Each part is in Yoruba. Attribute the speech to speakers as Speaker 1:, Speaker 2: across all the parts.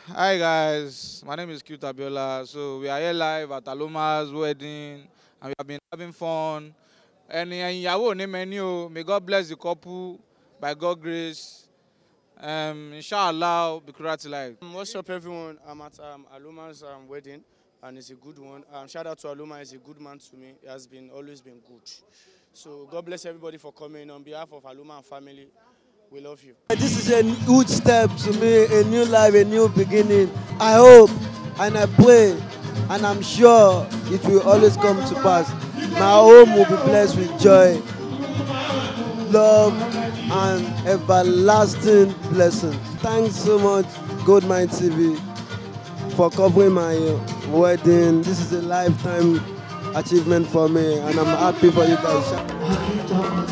Speaker 1: Hi guys, my name is Q Tabiola. So we are here live at Aloma's wedding and we have been having fun. Ẹni ẹyin ìyàwó ní mẹ́ni o, may God bless the couple by God grace. Um, inshallah, Bikura till life.
Speaker 2: Um, What's up, everyone? I'm at um, Aluma's um, wedding, and it's a good one. Um, shout out to Aluma, he's a good man to me. He has been always been good. So God bless everybody for coming. On behalf of Aluma and family, we love you.
Speaker 3: This is a huge step to me, a new life, a new beginning. I hope and I pray and I'm sure it will always come to pass. My home will be blessed with joy, love, and everlasting blessing. Thanks so much, Goldmine TV, for covering my uh, wedding. This is a lifetime achievement for me, and I'm happy for you guys.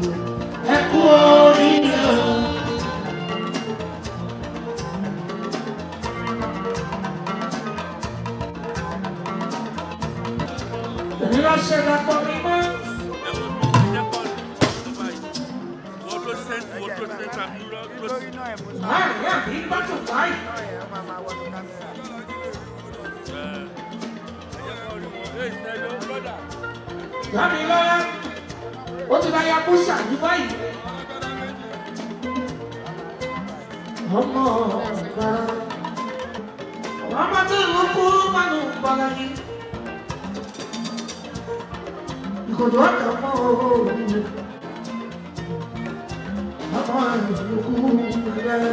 Speaker 4: Dámilọ́lá, ó ti bá ya kó ṣàyí báyìí. Ọmọ ọ̀gá. Ọmọ tí ìlú kú mánú gbọ́dọ̀ yìí. Ìkòjò ọ̀tọ̀ mọ́ òòrùn. Ọmọ ìlú kú rẹ̀.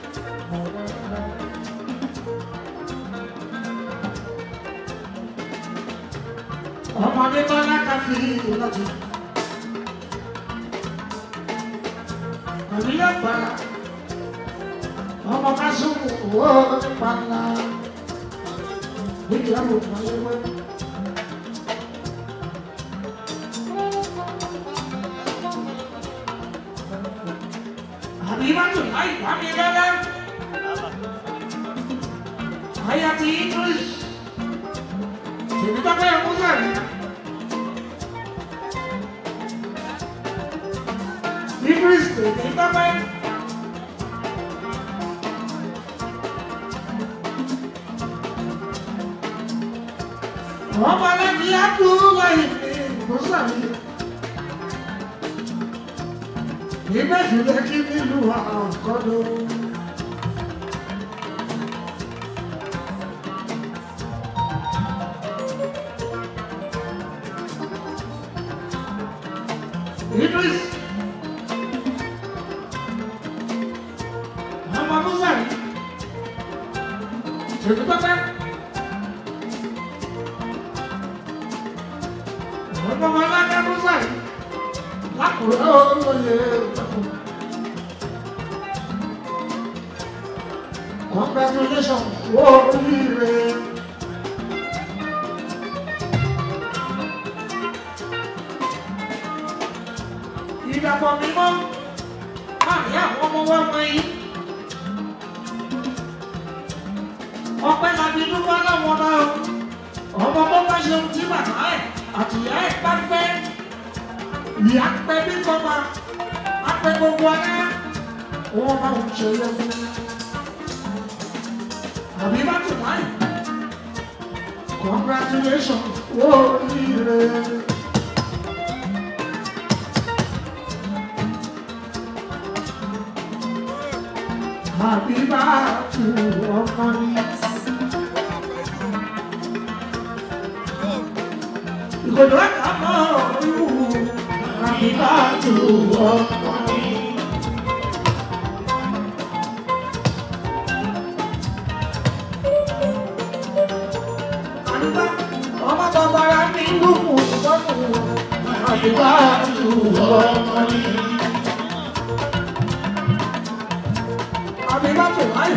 Speaker 4: ọmọdé tó lákàfí lọ́tún. Àríyá gbàrà, ọmọ ká súnmù owó nípa ńlá. Níbi àwọn òkúnlẹ́wẹ́. Àbí má tún láì bá mi lọ́lá. Àyà ti Idris. Tèmi tó fẹ́ mú sẹ́yìn. Idris tèmi tó fẹ́. Ọmọ lẹ́ni Abdullahi ní Mùsàlì. Nígbà tí lè kí nílùú àkọ́dọ̀. Idris. Ọmọ Mùsàlì. Tèmi tó fẹ́. ọmọ ọlọ́dẹ musa yìí lákùrẹ́ olóye ìtàkùn. congratulations wo oríire. ìdàpọ̀ mímọ́ láàrin àwọn ọmọ wọn wọ̀nyí. ọpẹ́ làbí dúpọ́ lọ́wọ́ náà ọmọ tó bá ṣe ohun tí bàbá ẹ̀ àtìyá ẹ̀ bá fẹ́ ìyá pẹ́ bí kọ́mà apẹ́ gbogbo ọ̀rẹ́ wọn bá ń ṣe yẹ fún àbí bá tún láì congratulations oríire. Àbí bá tún ọmọ ní. Ìkòdó ẹ̀ka mọ́ ìwú àbí bá tún ọmọ ní. Àdúgbò ọmọ bàbára ní gbùgbù gbọ́dọ̀ àbí bá tún ọmọ ní. Àbí bá tún láì.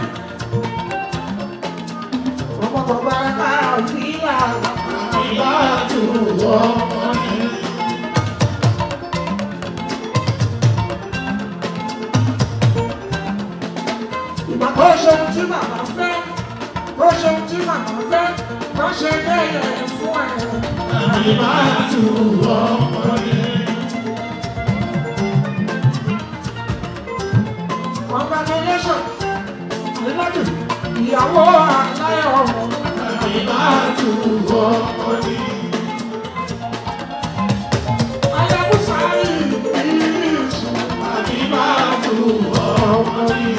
Speaker 4: Ọmọ bàbára náà fi àgbà àbí bá tún ọmọ ní. Ìgbà tó ṣe ohun tí màmá fẹ́, tó ṣe ohun tí màmá fẹ́, tó ṣe bẹ́ẹ̀ fún ẹ̀. Àbí bá tún ọmọ ní. Congratulations, Àbíbátù, ìyàwó aláyọ̀ àyíbáàtú ọmọ ni. Ayabusa ìrísí àyíbáàtú ọmọ ni.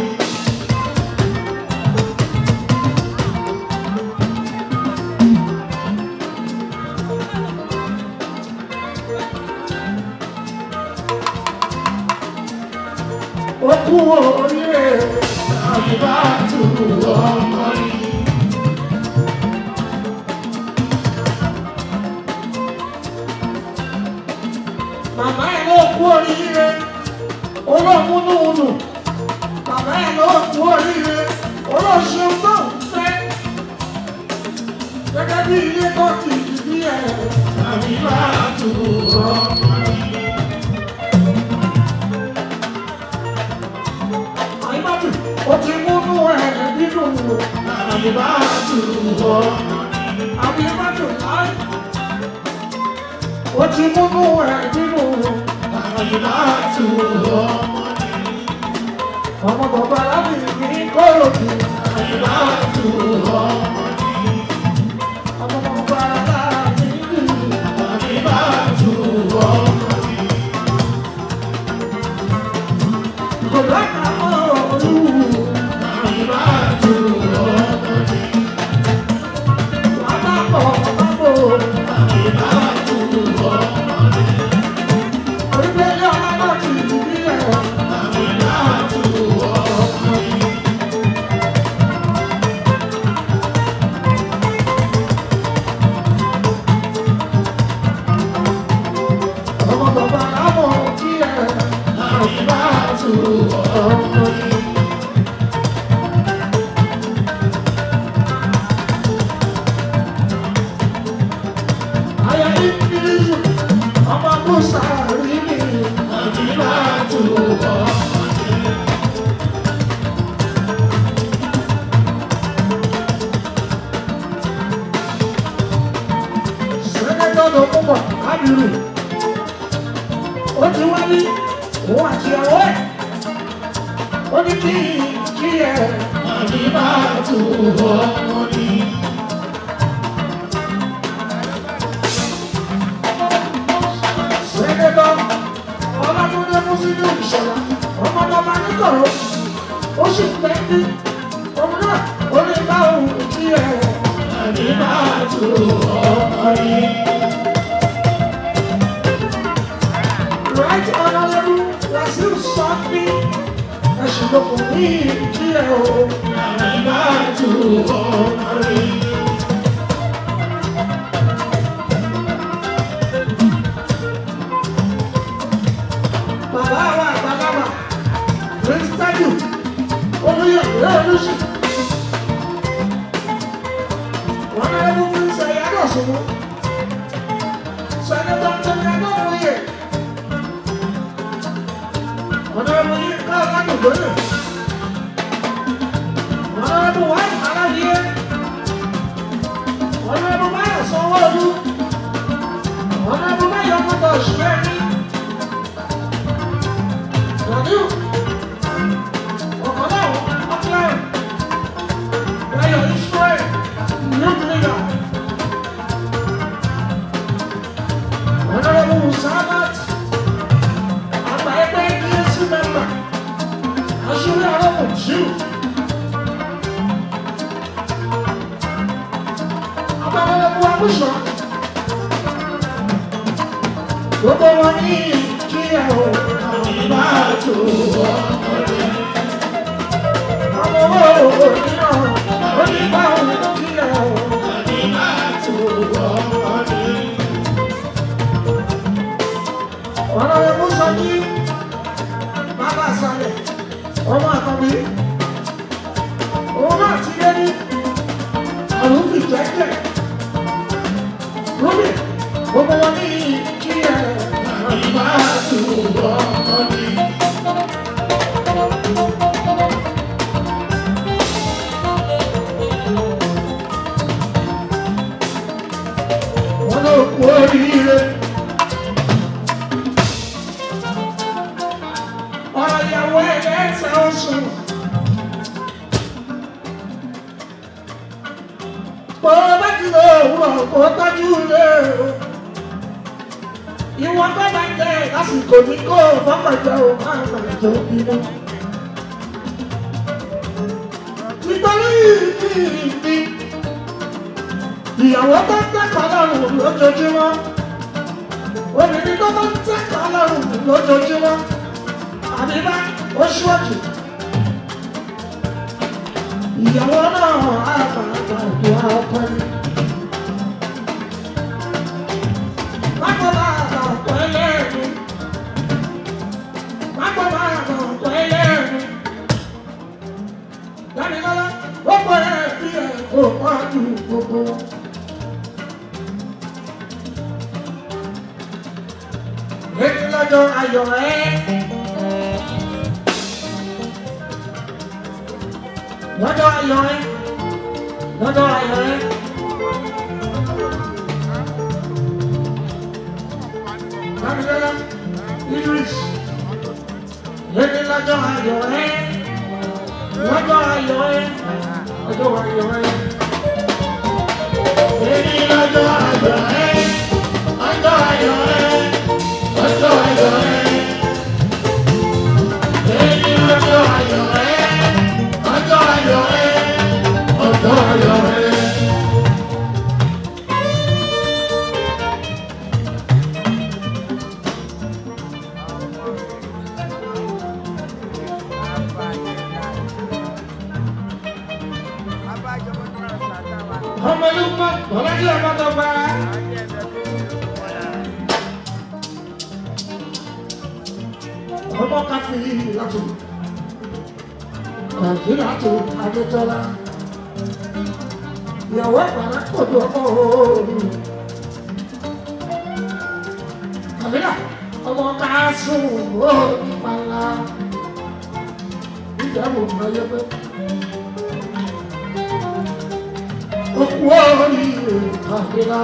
Speaker 4: Okú oríire àyíbáàtú ọmọ ni. Màmá ẹ̀ ló kú oríire, olóòmúnúhunù. Màmá ẹ̀ ló kú oríire, olóṣèlú tó ń fẹ́. Gẹ́gẹ́ bí ilé tó ti dìbí ẹ̀, àyíbáàtú ọmọ ni. Àyíbáàtú, ó ti múnú ẹ̀ nínú àyíbáàtú ọmọ ni. Àyíbáàtú láì. Ó ti múnú ẹ̀ nínú àyíbáàtú ọmọ ni. Ọmọ bàbá lábì ní kóòtù àyíbáàtú ọmọ ni. Ọmọ bàbá lábì ní àyíbáàtú ọmọ ni. Kò dáká mọ́ olú àyíbáàtú ọmọ ni. Wàá bọ̀ bá bọ̀ àyíbáàtú ọmọ ni. Orílẹ̀-èdè ọlọ́dọ̀ ti dìbí ẹ̀ àyíbáàtú ọmọ ni. Ọmọ bàbá lábọ̀ kí ẹ̀ àyíbáàtú ọmọ ni. Aya Ingilizu, ọmọ Musa rí mi, àyíbáàtú ọmọ ni. Sẹ́nẹ́tọ̀ ló mú bọ̀ lábìrì. Ó ti wá ní òun àti ìyàwó ẹ̀. Ó ní kí kí ẹ àyíbáàtú ọmọ ni. Sẹ́nẹ́tọ̀ Ọlámúdé Mùsùlùmí ìṣọ̀lá ọmọdọ́mọ níkọ̀rọ̀. Ó sì pẹ́ ní òun náà ó lè bá òun kí ẹ àyíbáàtú ọmọ ni. Right Honorable Wasiu Sọ́ọ́bí ẹ̀sùn lóko ní ìdílé o. Àyíbáàtú ọmọ ni. Bàbá wa àgbàlagbà Prince Taju Olúyọ̀ Olúṣì. Wọ́n náà ló fi ń sọ ìyá náà sùnmù. Sẹ́nẹ́tọ̀ Tẹ́lẹ̀ náà fún yẹ. Honorable Yinka Oladogoye. Honorable Wai Alaye. Honorable Bayo Sanwo-Olu. Honorable Bayo Moto Shireni. Ganiu. Ọ̀kọ̀dáwọ̀ Ọ̀kíláyọ̀. Bayo Israel. Youth leader. Honorable Musabat. Àgbà ẹgbẹ́ ESC member. Aṣọ́lé Arọ́pọ̀ Jù. Abáwọlẹ́bù Abúṣọ. Gbogbo wọn ní kí ẹ o. Àyíbáàtú ọmọdé. Ọmọ owó nínú onígbàwọ̀ kí ẹ o. Àyíbáàtú ọmọdé. Ọlọ́run sọ ní bàbá àṣàlẹ̀ ọmọ àkọ́bí. Òun náà ti yé ní ọ̀run fi jẹ́jẹ́. Rúbì gbogbo wọn ní kí ẹ àyíbáàtú ọmọdé. Wọ́n ló kú oríire. ọ̀rọ̀ ìyàwó ẹ̀jẹ̀ ẹ̀sẹ̀ oṣù. bó bá ti lọ òwúrọ̀ kó tọ́jú ilé o. ìwọ̀n tó bá jẹ lásìkò ní kó fọ́kànjẹ́ o máa mà jọ bínú. nítorí ìdí ìyàwó tó ń tẹ́kọ̀ọ́ lọ́rùn lójoojúmọ́ obìnrin tó bá ń tẹ́kọ̀ọ́ lọ́rùn lójoojúmọ́ àbíbá ó ṣíwájú ìyàwó náà á máa gbàdúrà ọkọ ni. Mágbó máa gbà ọ̀pọ̀ ẹlẹ́ẹ̀ni. Mágbó máa gbà ọ̀pọ̀ ẹlẹ́ẹ̀ni. Dámilọ́lá, ó pọ̀ ẹ̀ bí ẹ̀ kò pọ̀ ju gbogbo wọn. Èyí lọ́jọ́ ayọ̀ ẹ́. lọ́jọ́ ayọ̀ ẹ lọ́jọ́ ayọ̀ ẹ. Dámilọ́lá Idris lẹ́ni lọ́jọ́ ayọ̀ ẹ lọ́jọ́ ayọ̀ ẹ lọ́jọ́ ayọ̀ ẹ. Lẹ́ni lọ́jọ́ ayọ̀ ẹ lọ́jọ́ ayọ̀ ẹ lọ́jọ́ ayọ̀ ẹ. Lẹ́ni lọ́jọ́ ayọ̀ ẹ ọjọ́ ayọ̀ ẹ ọjọ́ ayọ̀ ẹ. ọmọ ìlú mọ bọ́lájí ọmọdé ọba. ọmọ káfí látò nàìjíríà tó adétọ́lá ìyàwó àgbàrá kòtò ọmọ òòrù kàmílà ọmọ káásù òòrù pàlà ìjàmbù mayẹpẹ òkú òòrù kàmílà.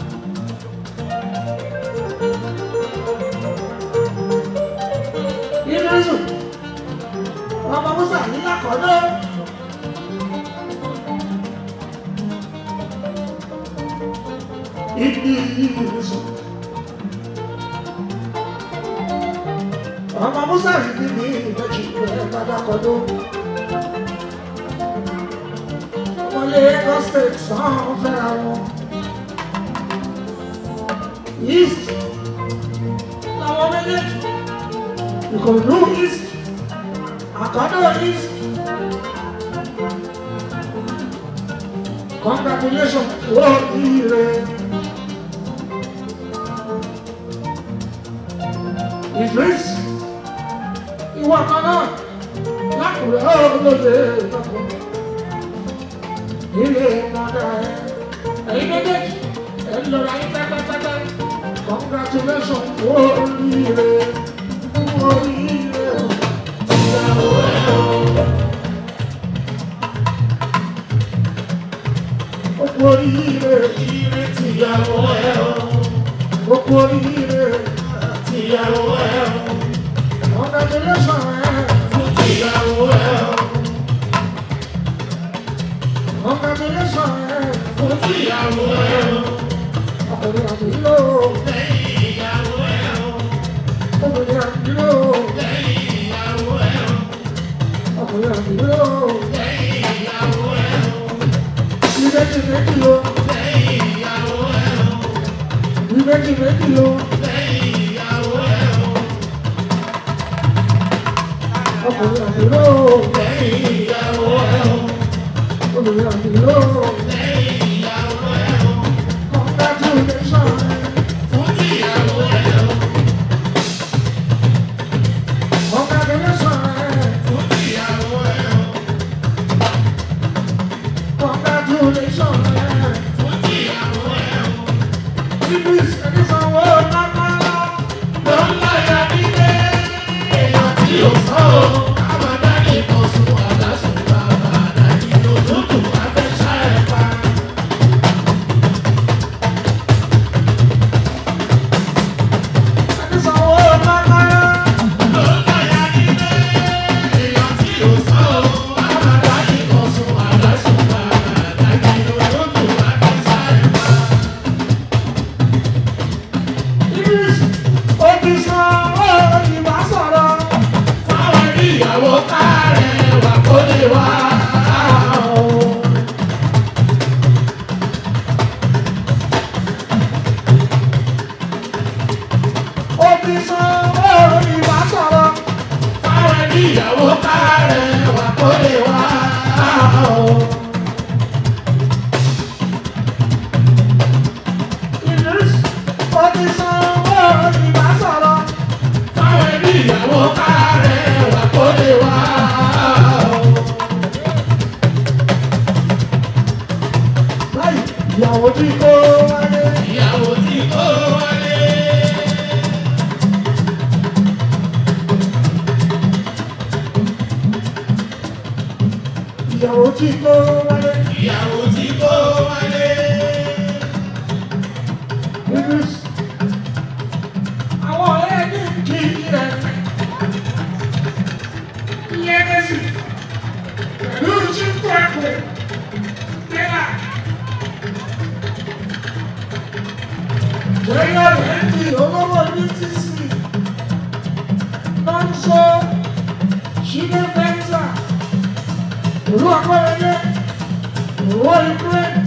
Speaker 4: Ìrẹsùn ọmọ musa nílá kọ́dọ́. Ibi ìrìnsùn. ọmọ musa yìí ní ìbejì ìpínlẹ̀ padà kọ́dọ́. ọmọlé Lagos state sàn fẹ́ra wọn. east làwọn méjèèjì ìkòlù east àkọ́dọ̀ east. Congratulations, wọ́n ire. Idris, ìwọ kan náà lákùrẹ́ olóde lọ́kọ̀. Ilé ìmọ̀dá ẹ̀, ẹ̀yin méjèèjì, ẹ̀ ń lọ́ra yín pẹ́pẹ́pẹ́pẹ́. Congratulations, wọ́n ire. Wọ́n ire. Ìyàwó ẹ̀ o. Okú oríire ire tìyàwó ẹ o. Okú oríire tìyàwó ẹ o. Congratulations ẹ fún tìyàwó ẹ o. Congratulations ẹ fún tìyàwó ẹ o. Ọkùnrin àbí ló. Lẹ́yìn ìyàwó ẹ o. Obìnrin àbí ló. Lẹ́yìn ìyàwó ẹ o. Ọkùnrin àbí ló. Lẹ́yìn ìyàwó ẹ o méjì méjì o. lẹ́yìn ìyàwó ẹ̀ o. ní méjì méjì o. lẹ́yìn ìyàwó ẹ̀ o. ọkùnrin àdúró lẹ́yìn ìyàwó ẹ̀ o. obìnrin àdúró lẹ́yìn ìyàwó ẹ̀ o. congratulations fún ìyàwó ẹ̀ o. congratulations fún ìyàwó ẹ̀ o. o. Idris Onísanwó ìbá sọ̀rọ̀ fáwọn ẹbí ìyàwó kárẹ̀ wà kó lè wá o. Báyìí ìyàwó tí kò wálé.
Speaker 5: ìyàwó tí kò wálé.
Speaker 4: ìyàwó tí kò wálé.
Speaker 5: ìyàwó tí kò wálé.
Speaker 4: Idris àwọn ọ̀rẹ́ ní kí rẹ̀ iye kẹsì pẹ̀lú chíkú ẹ̀kọ́ tẹ́lá. Bóyá rẹ̀ ń di olówó ní tíìsì náà ń sọ ṣílẹ̀ fẹ́ńtà olú akọ́rẹ́lẹ́ owó Ukraine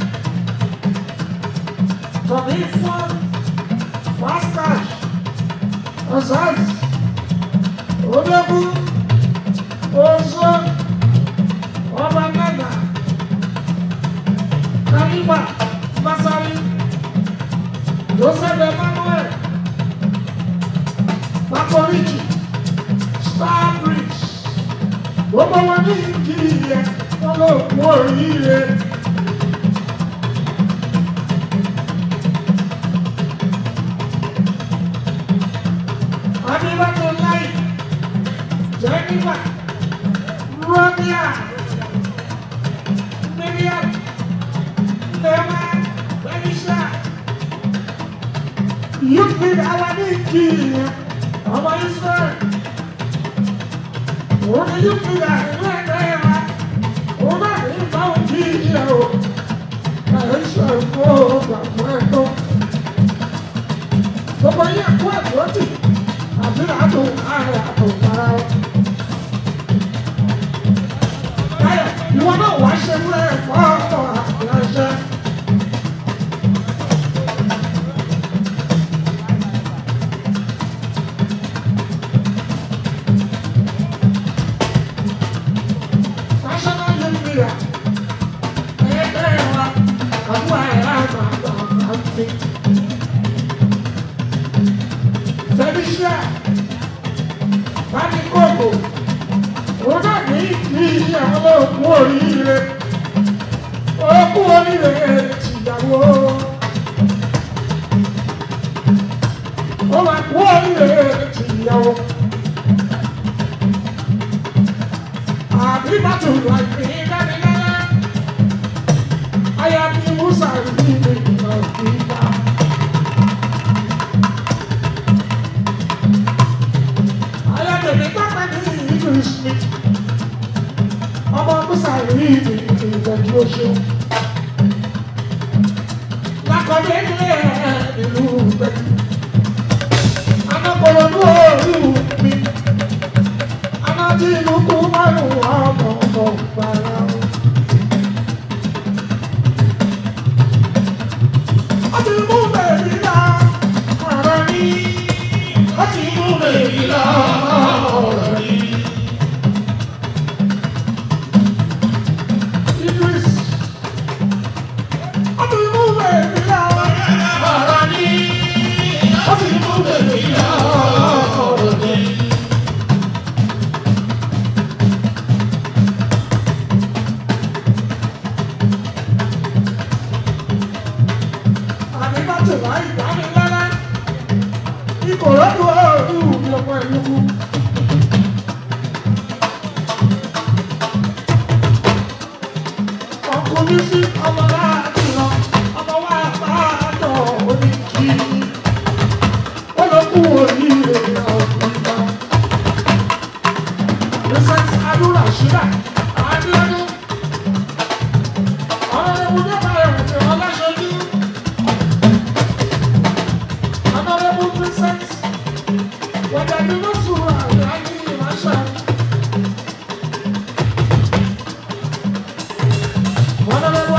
Speaker 4: tọ̀mí fún fast cash ọ̀sáàsì ológun oṣù ọba nàgà kálífà masari joseph emmanuel pakoriki starbridge gbogbo wọn ní ìdí ìyẹn wọn ló kú oríire. Adébátò láì Jẹ́nífà Rọ́bíà Mílíọ̀n Lẹ́mà Fẹ́líṣà Yúkìlì Awadéèkì ọmọ Israẹ̀l òun ni Yúkìlì àìní ẹ̀dá ẹ̀rá òun náà ní ìbá òkì ìyẹ̀ o àìsàn kó o gbà fún ẹ̀tọ́ gbogbo yẹn kó ẹ̀kọ́ tì àti àtò ààrẹ àtò para ọ. Báyọ̀ ìwọ náà wàá ṣe múlẹ̀ fọ́ ọ̀pọ̀ àṣẹ. National Youth Leader ẹgbẹ́ wa àbúrò àìrá àgbà àgbà àgbà Felicia Bánikóòkò òun náà ní ní àwọn olóòkú oríire òkú oríire tìyàwó ó máa kú oríire tìyàwó àbí bàtò wà ní dánilára ayàbí musa rí ní ìgbà ìgbà. Ayọ̀dèmí pápá ní ìlú Smith. Ọmọ Musa rí ìlú ìgbẹ̀jú oṣù. Lákọ̀dé nílé ìlú ìgbẹ̀jú. Anákọ̀rọ̀ ní orí mi. Anájí ìlú kú márùn-ún ọmọ ọmọ ìgbàlá. Ọtí mú bẹ̀rẹ̀ lá, ọ̀rọ̀ ní. Ọtí mú bẹ̀rẹ̀ lá, ọ̀rọ̀ ní. Idris. Ọtí mú bẹ̀rẹ̀ lá, ọ̀rọ̀ ní. Ọtí mú bẹ̀rẹ̀ lá, ọ̀rọ̀ ní. àmì bá tò láì dáni lára ìkòròdú ọ̀ọ́dún mi ọmọ ìlú kú. ọkùnrin sí ọmọ láti lọ ọmọ wa bá àjọ oníkì ó lọ kú oríire ọ̀gbìn náà. Princess Adúrà Ṣílà Adúlọ́dún ọ̀rọ̀ ìwúdó bá ẹ̀rù ọlọ́ṣojú. Honorable Princess, whether you know Surah, Rani, Masha. Honorable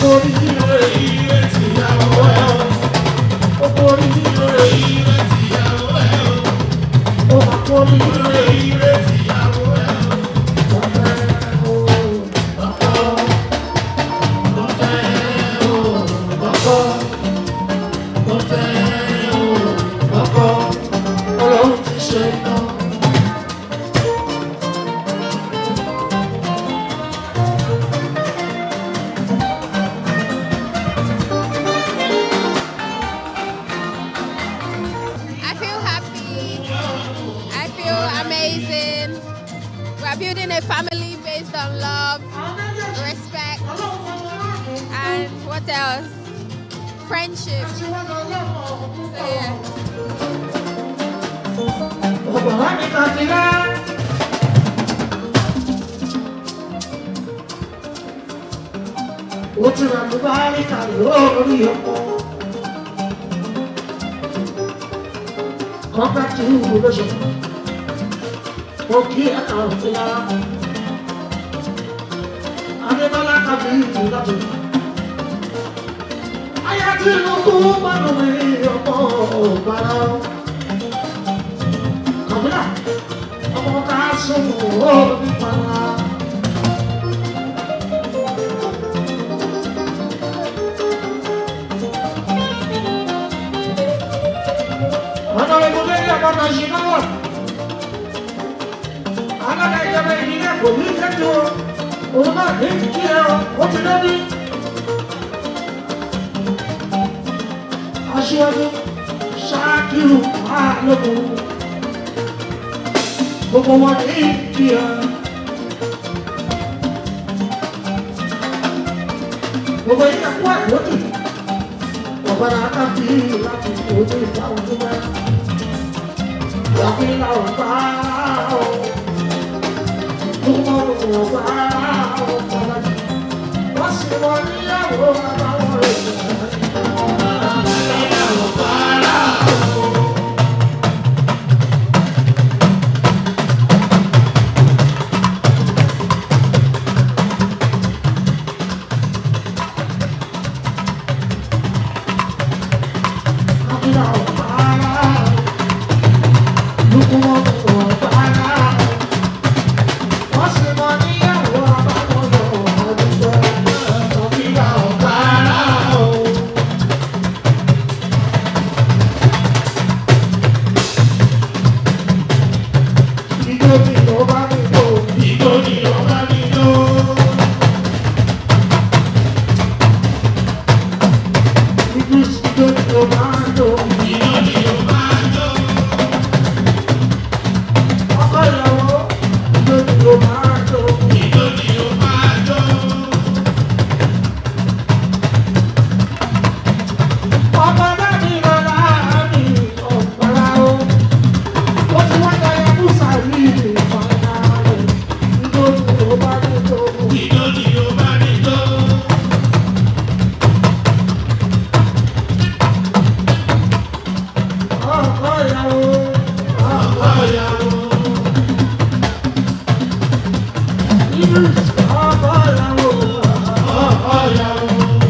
Speaker 4: oríire
Speaker 5: ire tìyàwó ẹ̀ o.
Speaker 4: ọkọ oríire
Speaker 5: ire tìyàwó ẹ̀ o.
Speaker 4: ọkọ oríire
Speaker 5: ire tìyàwó ẹ̀ o.
Speaker 4: ọ̀fẹ́ o.
Speaker 5: ọkọ ọfẹ́ o. ọkọ ọfẹ́ o. ọkọ
Speaker 4: Ọlọ́run ti ṣe tán.
Speaker 6: I feel happy. I feel amazing. We're building a family based on love, respect, and what else? Friendship. So yeah.
Speaker 4: Ọ̀bọ̀n mi kan ti rá. Ó ti rà mí báyìí kà lórí ọkọ. Kọ́pẹ́ tí ń wò lóṣù. Mo kí ẹ̀ka òfin lára. Adébọ́lá kàfí ìtì lọ́tọ̀. Ayá tí inú kú mọ́nú mi ọkọ̀ ọ̀gbára. Kàfíà, ọmọ ká sọ̀rọ̀ ó nípa. Ọ̀nà ìbúdé ní ọmọ náà ṣe náà. Alága ìjọba ìbílẹ̀ kò ní kẹ́tù o. Òun náà ní kí ẹ o, ó ti lóbi. Aṣíwájú ṣáàkìrù máa lókun. Gbogbo wọn ní kí ẹ. Gbogbo yìí kú àìlódì. Ọ̀gbọ́dọ̀ akáfi láti ojú ìgbà ojú mẹ́rin. Ìyàfi la ò bá o. Túmọ̀ ò bá o kọ́lájú. Wọ́n sì wọ níyàwó àbáwọ̀ rẹ̀.
Speaker 5: ìgbó ni ọba mi lò. ìgbó ni ọba lò. ìgbó ni ọba lò. ìgbó ni ọba mi lò. ọkọ ìyàwó. ọkọ ìyàwó.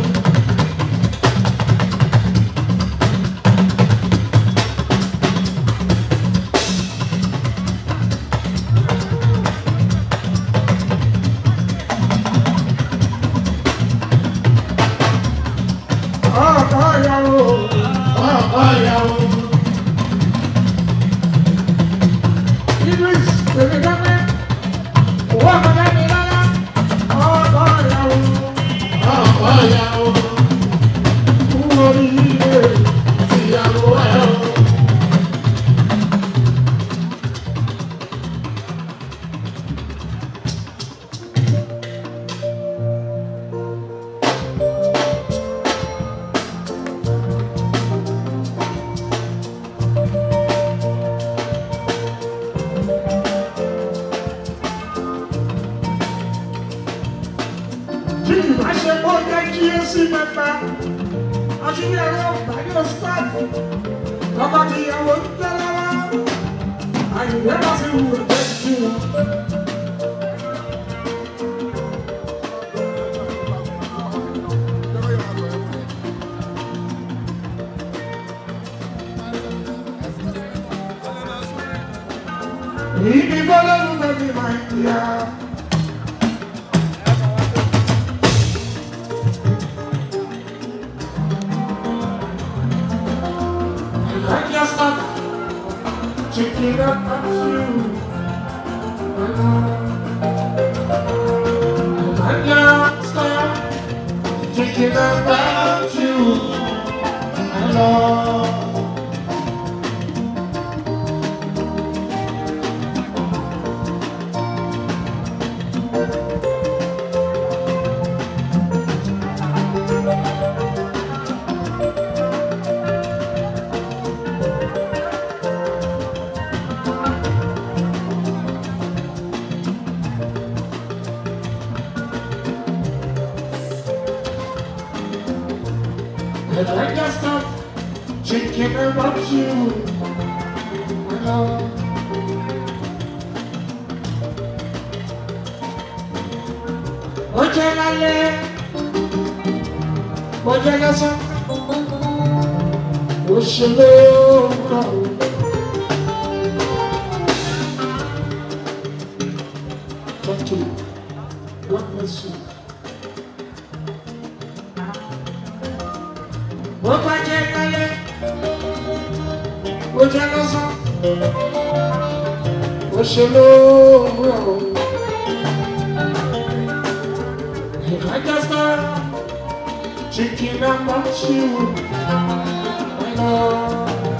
Speaker 5: ọkọ ìyàwó. ọkọ ìyàwó. tìyàwó ẹ̀ o.
Speaker 4: Tí ìbáṣepọ̀ jẹ́ kí é sí mẹ́ta, aṣíwí ẹ̀rọ ìgbàlẹ̀ stáàfù, ọkọ̀ ti ìyàwó ń tẹ́ lọ́wọ́, àyùbẹ́ bá sì wù ú jẹ́ kí wọn. fọlọ́lùfẹ́ mi máa ń yá. I just stop checking up on you. I just stop checking up on you. Hello. And I just stop thinking about you. Hello. Ó jẹ́ lálẹ́, ó jẹ́ lọ́sàn, ó ṣe lóòrọ̀. Thank you. God bless you. Bó bá jẹ́ lálẹ́, ó jẹ́ lọ́sàn, ó ṣe lóòrọ̀. If I just start thinking about you, I know.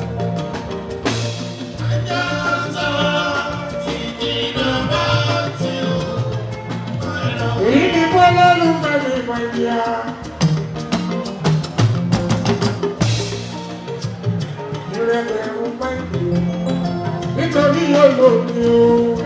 Speaker 4: Èyí ni fọlọ́lùfẹ́ mi máa ń yá. Ìrẹ̀lẹ̀ ń bá ìdè nítorí olómi o.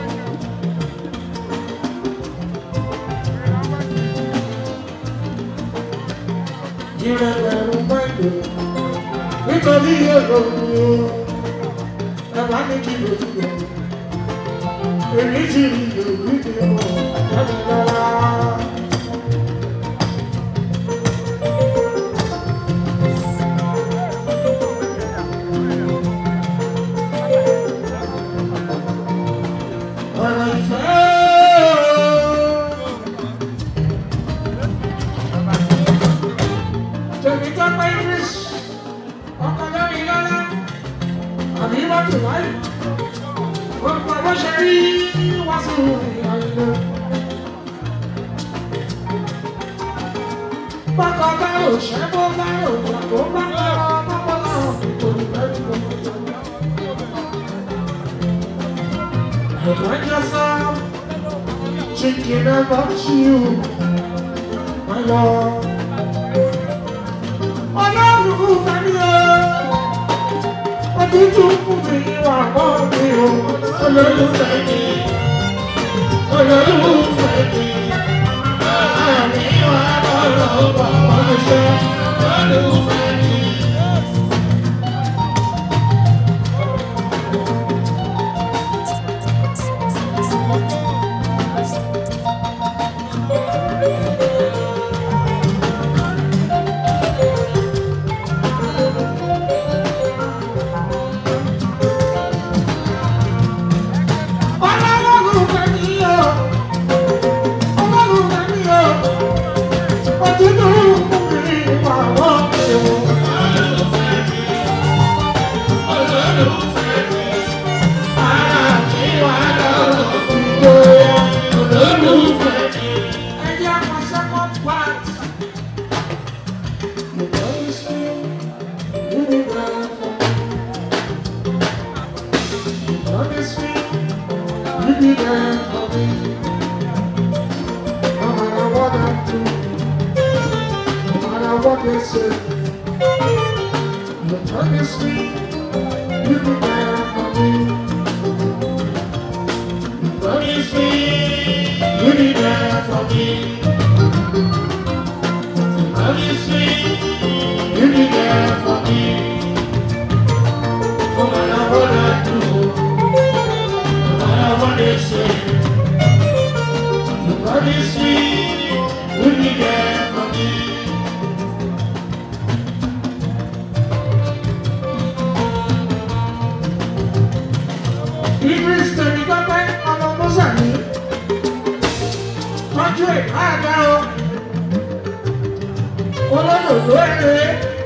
Speaker 4: Ìrẹ̀lẹ̀ ń bá ìdè nítorí olómi o. Bàbá mi kì í lòdì lọ. Èmi ti rí lòdì mi mọ̀ lọ́dún lọ́la. Ọ̀rọ̀ ìfẹ́ tèmi tó pé English ọkọ̀ lórí lọ́lá àbí wọ́n tù láì gbogbo bó ṣe rí wá sí ìyàlẹ́. Bákan bá ò ṣẹ́ bó bá ò jà bó bá lọ bọ́bọ́ náà nítorí bẹ́ẹ̀ ni mo jọ. I just am thinking about you, my love. Ọlọ́run fẹ́mi o, òtútù kù mí wà mọ́ mi o. Ọlọ́run fẹ́mi, Ọlọ́run fẹ́mi, àmì wà lọ́rọ̀ bàbá ṣe. Ọlọ́run fẹ́mi. Ọlọ́run fẹ́mi o, Ọlọ́run fẹ́mi o, òtútù kù mí wà mọ́ mi o. Ọlọ́run fẹ́mi, Ọlọ́run fẹ́mi, àmì wà lọ́rọ̀ ìjọba. Ọlọ́run fẹ́mi. Ẹ jẹ́ àwọn second part. You promise me you be there for me. You promise me you be there for me. No matter what I do, no matter what they say. You promise me you be there for me. You promise me you be there for me. You promise me you be there for me. No matter what I do, no matter what they say. You promise me you be there for me. Idris tèmi gbọ́pẹ́ ọmọ sàmì tọ́jú ìka àga o olódòdó ẹ̀rẹ́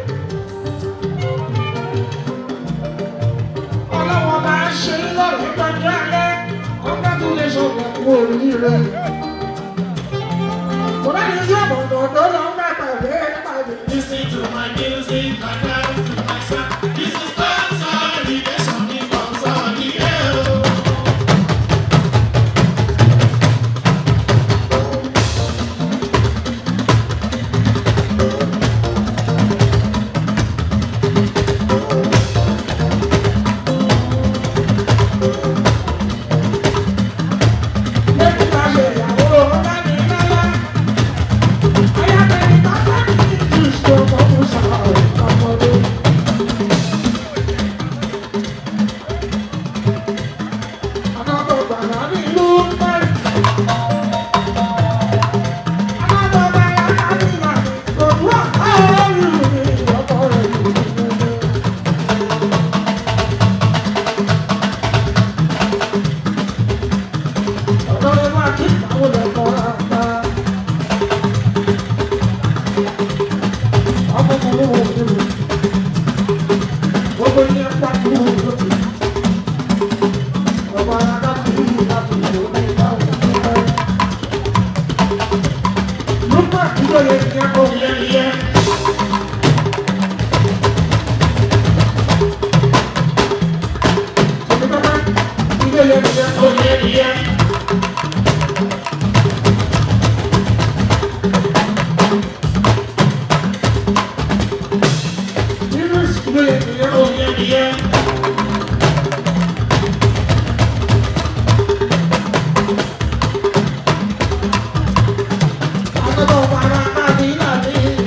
Speaker 4: ọlọ́wọ́ máa ń ṣe lọ́rùn tọ́jú alẹ́ congratulation kú oríire. kò bá ní ojú ọ̀bọ̀n ọ̀dọ́ lọ ń bá pàdé pàdé.
Speaker 5: Listen to my music and dance to my song. This is consolidation in consolidation.
Speaker 4: lẹ́yìn bá ṣe ìyàwó ọ̀gá mi lọ́lá. ayábẹ̀rẹ̀ bàbá mi kì í ṣe ọmọ fún sáà ọmọdé. Another banana in Lumbar. Another banana in Lumbar. But what are you doing? What are you doing? Ọ̀dọ́ máa kí àwọn ẹ̀kọ́ àgbà. Ọmọ kan ló wọ̀ nínú. Gbogbo yẹn pàtó lókè. Ọba Adá ti rí láti lò ní ìbáwọ̀ nígbà. Lúpà kí ló yẹ kí ẹ kó yẹ yẹ. Sọ̀rọ̀ bàbá kí ló yẹ kí ẹ kó yẹ yẹ. Nínú ìsìnkú yẹ kí ẹ kó yẹ yẹ. Àtọ́kọ̀ para káàdì náà ní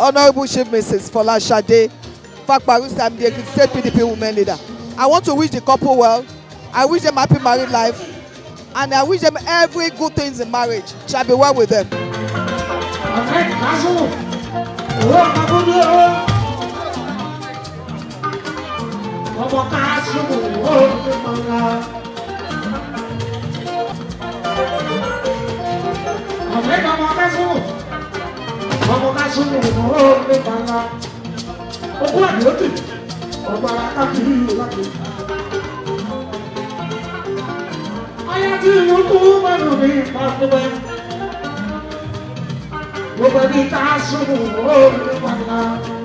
Speaker 7: Honorable Chief Mrs. Folashade Fakparusi, I'm the Ekiti State PDP women leader. I want to wish the couple well. I wish them happy married life. And I wish them every good things in marriage. Shall be well with them.
Speaker 4: Ahmed Kazu, owó kakúndé o. Ọmọ Kazu, owó nípọ̀nà. Ahmed ọmọ Kazu, ọmọ Kazu, owó nípọ̀nà. Okú àdìótì, ọba káfíń láti. Ayé tí ìlú kú mẹ́nu ní ìpàdé gbogbo ẹni ká sùnwó lórí padà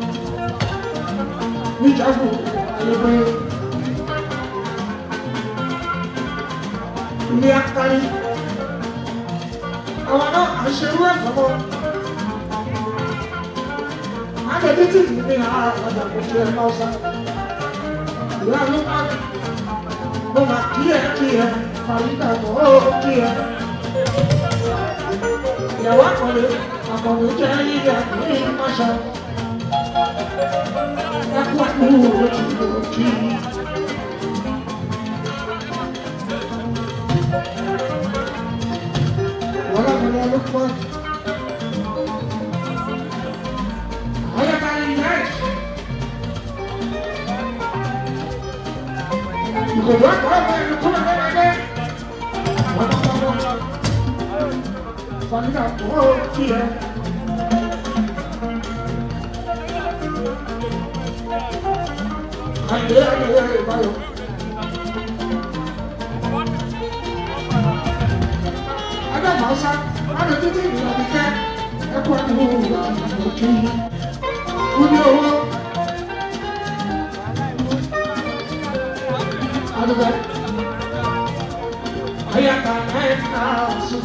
Speaker 4: níjàmbù ayẹwẹ ilé akari àwọn náà àṣẹwé ẹfọmọ àgbẹ̀dẹ tí kì í ní àgbàdo àkókò ẹ̀ náà sá ìyá ló má mo máa kí ẹ kí ẹ fàyídà mọ́ ó kí ẹ ìyàwó àkọlé àkọlé jẹ́ yíyá ní ìmáṣá ẹkú ẹkú ojú òkì. wọ́n lábẹ́lẹ́ ló pọ̀ ayẹ́kárí yẹn ìkòkò ẹ̀kọ́ ọ̀gbẹ́ ìlú kúrò lọ́wọ́ wọ́n bá bá bọ́. Família boa que é. Aê, aê, aê, vai. Ada masa, ada títí ìrìnà kíkẹ́, ẹkọ ẹni wo òkè kúni owó. Adúgbò, ayaka ẹ̀ka sùn.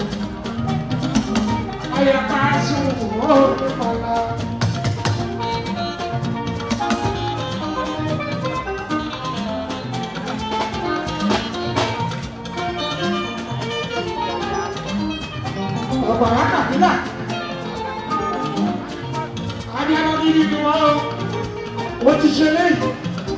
Speaker 4: Ayé ká sùn ó ní kọ́lá. Ọ̀bàrà kàfílà. Abíyáná gidi ni wọ́n ó. Ó ti ṣe léyìí.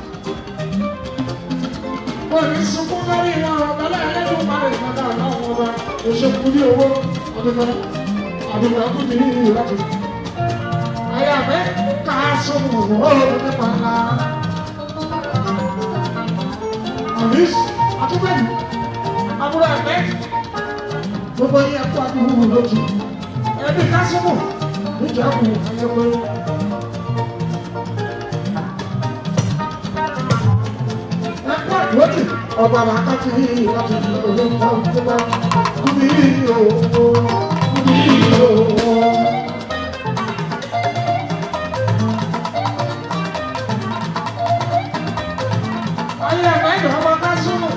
Speaker 4: Ó ní sunkún lórí wọn ọ̀gbẹ́lẹ̀ ẹlẹ́dùn máa rìn kọ́kọ́ àwọn ọmọ òṣèkú ní owó ọdún fẹ́rẹ́ àdúgbò ẹkú ní ìrọ́tù. Ayé àbẹ́ ká sọ́mù ọ̀rọ̀ nípa ńlá. Àbís àtúbẹ̀mí àbúrò ẹ̀gbẹ́ gbogbo yẹ kó àdúgbò lójú. Ẹbí ká sọ́mù níjà kù ayẹwo. Ẹkú àdúrótì ọba bàtà fi ìrọ́tù olóńgbò tó bá kúbi owó. Ayé ẹ̀mẹ́jọ ọmọ ká súnmù.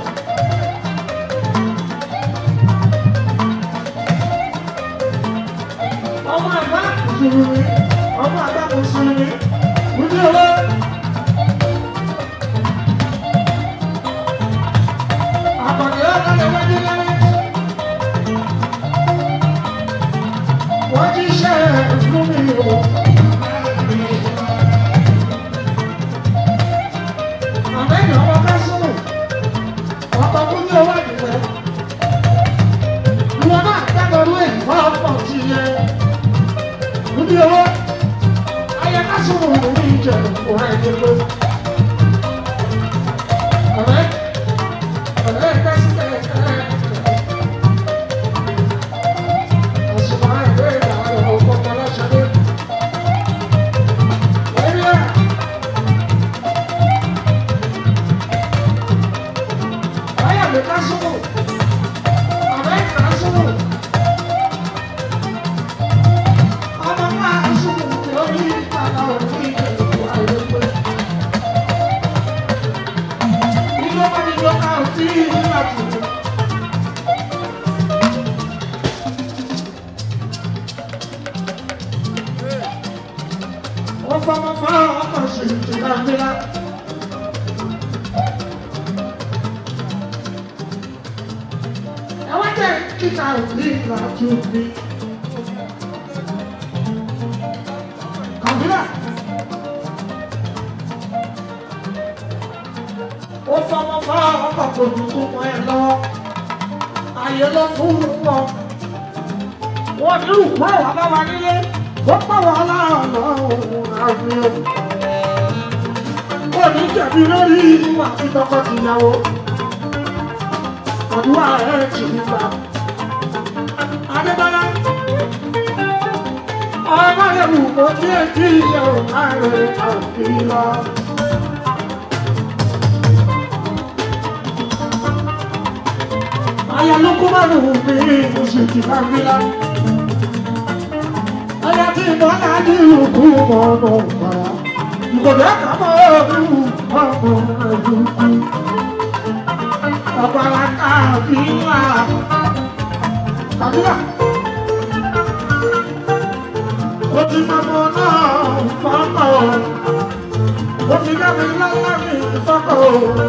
Speaker 4: Ọmọ àgbà mùsùlùmí, ọmọ àgbà mùsùlùmí, wúdí owó. Àpàdé ọ̀gá wájú lẹ́yìn. Wọ́n ti ṣe fún mi o. Àmẹ́yìn ọmọ ká súnmù. Ọkọ̀ tó ní owó ìdìbò. Ìwọ náà dábọ̀rú ẹ̀ fọ́ọ̀pọ̀ ti yẹ. Níbi owó, ayẹ ká súnmù ní ìjẹ̀ òun ẹ̀ ní pé. Ọ̀rẹ́, ọ̀rẹ́ ẹ̀ ká sí ẹ̀ ẹ̀ ẹ̀. Àṣùmọ̀ ẹ̀ bẹ́ẹ̀ ni àwọn ọmọ ọkọ̀ ọlọ́ṣẹ́ dé. Ẹ̀rí ẹ̀. Ayé mi ká súnmù. Ọ̀rẹ́ ká súnmù. Ọmọ ká súnmù lórí ìpàdà òfin ìjẹ̀bù àìlèpé. Ilé wọn ni yóò ká òfin ìlú àtúntò. Wọ́n fọmọ fọ́ọ̀rọ̀ ọkọ̀ sí ìtìláńtìlá. Ẹ wá jẹ́ kíkà òfin ìlú àtúntò. Kàfílà. ó fọmọ fọwọ́ ọkọ̀ kò ní kú mọ́ ẹ lọ́wọ́ ayé ló fún wọn wọn ní ìwé wà bá wa nílé ó pọ̀ wọ́n láàrín àmì ò ní jẹ̀bi lórí ìwà tí tọkọ-tìyàwó àdúrà ẹ̀ ti gbà. Adébọ́lá ọmọ rẹ̀ wù kó tí èjì yẹ̀ ò má rẹ̀ àfihàn. Aya ló kó máa lòun pé oṣù tí bá gbé lá. Aya tí ìbọn náà ní ìlúkú ọmọ ọmọ ìpara. Ìkòdó ẹ̀ka mọ́ ìlú ọmọ ìlúkú. Ọ̀pára káàfíà. Kàbílà. Ó ti fọmọ náà fọ́kọ̀. Ó fi dábì lọ́lá mi fọ́kọ̀.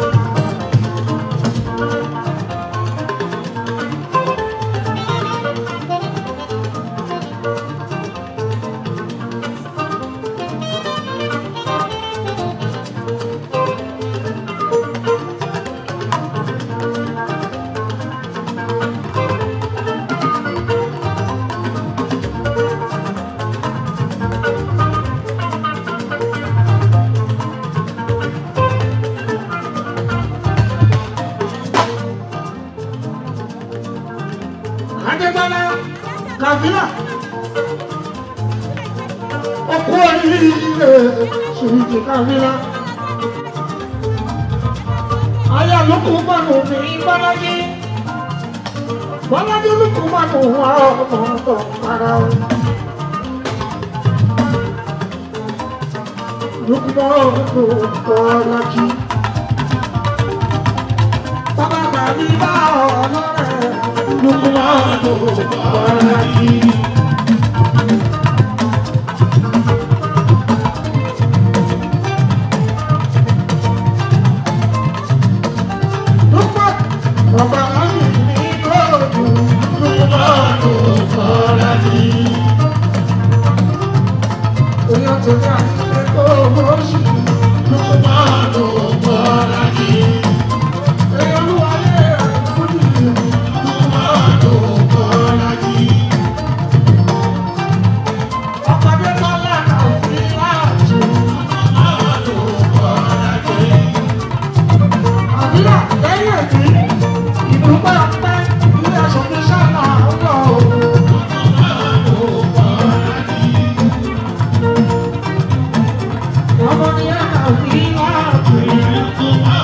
Speaker 4: Adébọ́lá Kàfílà. Ọkọ oríire ṣèjì Kàfílà. Aya lókù mọ́nù ní Bọ́lájí. Bọ́lájí lókù mọ́nù wà ọmọ ọ̀tọ̀ ara o. Lókù mọ́nù Bọ́lájí. Bàbá bàbí bá ọ̀nà rẹ̀. Lókù mọ́nù Bọ́lájí. Lókù bàbá láyé ní lóòdù. Lókù mọ́nù Bọ́lájí. Èèyàn tó ní àyíké kó owó sí. Lókù mọ́nù Bọ́lájí. Èèyàn olúwa yẹ àìfúnni. Lókù mọ́nù Bọ́lájí. Ọ̀pọ̀dé bọ́lá náà fi láàjù. Lókù mọ́nù Bọ́lájí. Àbílà lẹ́yìn èdè, ìdúpẹ́ ọpẹ́ ilé aṣòfin sábà ń lọ. Ọmọ ni a kà fi láàjù.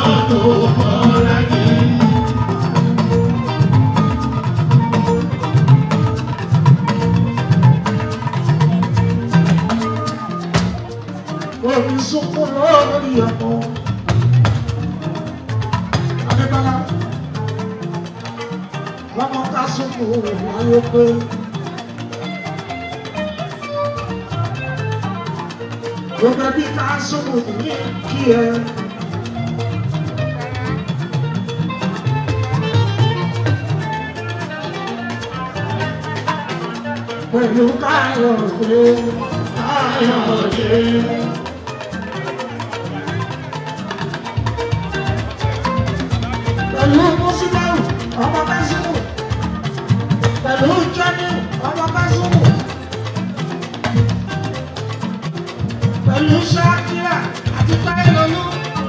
Speaker 4: Omi sunkún lórí ọmọ. Adébálá, lọ́mọ ká sunkún láyé pé. Gbogbo ẹbí ká sunkún ní kí ẹ. Pẹ̀lú káyọ̀dé, káyọ̀dé. pẹ̀lú mùsùlùmí ọmọ kásùmù pẹ̀lú jẹ́ni ọmọ kásùmù pẹ̀lú ṣáàkìrà àti táyẹ̀lọ́lú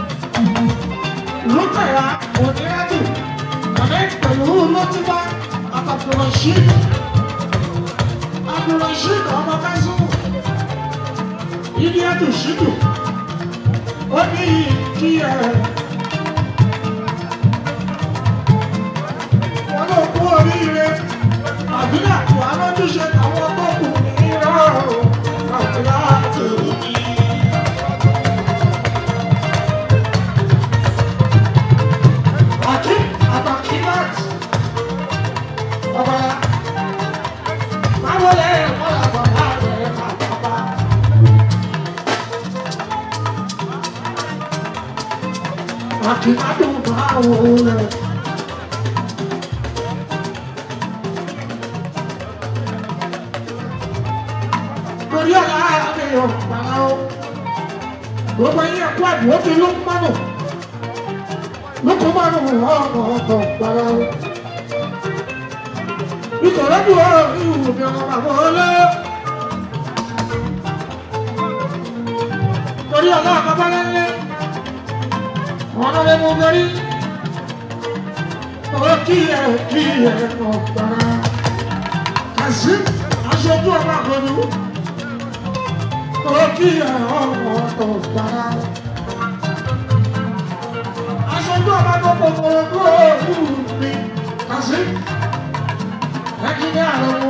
Speaker 4: lùkàrà òdìrẹ́tù ọ̀dẹ́ pẹ̀lú lọ́tìfà àtàkùrọ̀ṣìd àkùrọ̀ṣìd ọmọ kásùmù ìdíyàtù ṣìdù ó ní kí ẹ. wọn ló kú oríire àbílà wà lójúṣe àwọn tó kù ní rọrùn àti láti rí. Àkí àtàkì láti ọba máa wọlé ẹ̀kọ́ àbàbà rẹ̀ àbàbà. Àkí máa dùn máa wọlé. torí ọ̀la àmì ọ̀pàá o gbogbo yín ẹ̀kọ́ àdúgbò ti ló ń mọ́nù lóko máa ń wọ ọmọ ọkọ̀ gbára o. Ìkọ̀rọ̀ bí wọ́n rí ìwò bí ọmọ bàbá ọlẹ́. Torí ọ̀la àkọ́bá lẹ́lẹ́. Wọ́n lọ lé mú bẹ́rí. Ó kí ẹ kí ẹ kọ̀ gbára. Kàsí aṣojú ọba àgbọ̀dú. Ó kí ẹ ọmọ ọkọ̀ gbára aṣojú ọba gbogbo gbogbo òwú mi kàṣí ẹkí ní àlọ́mú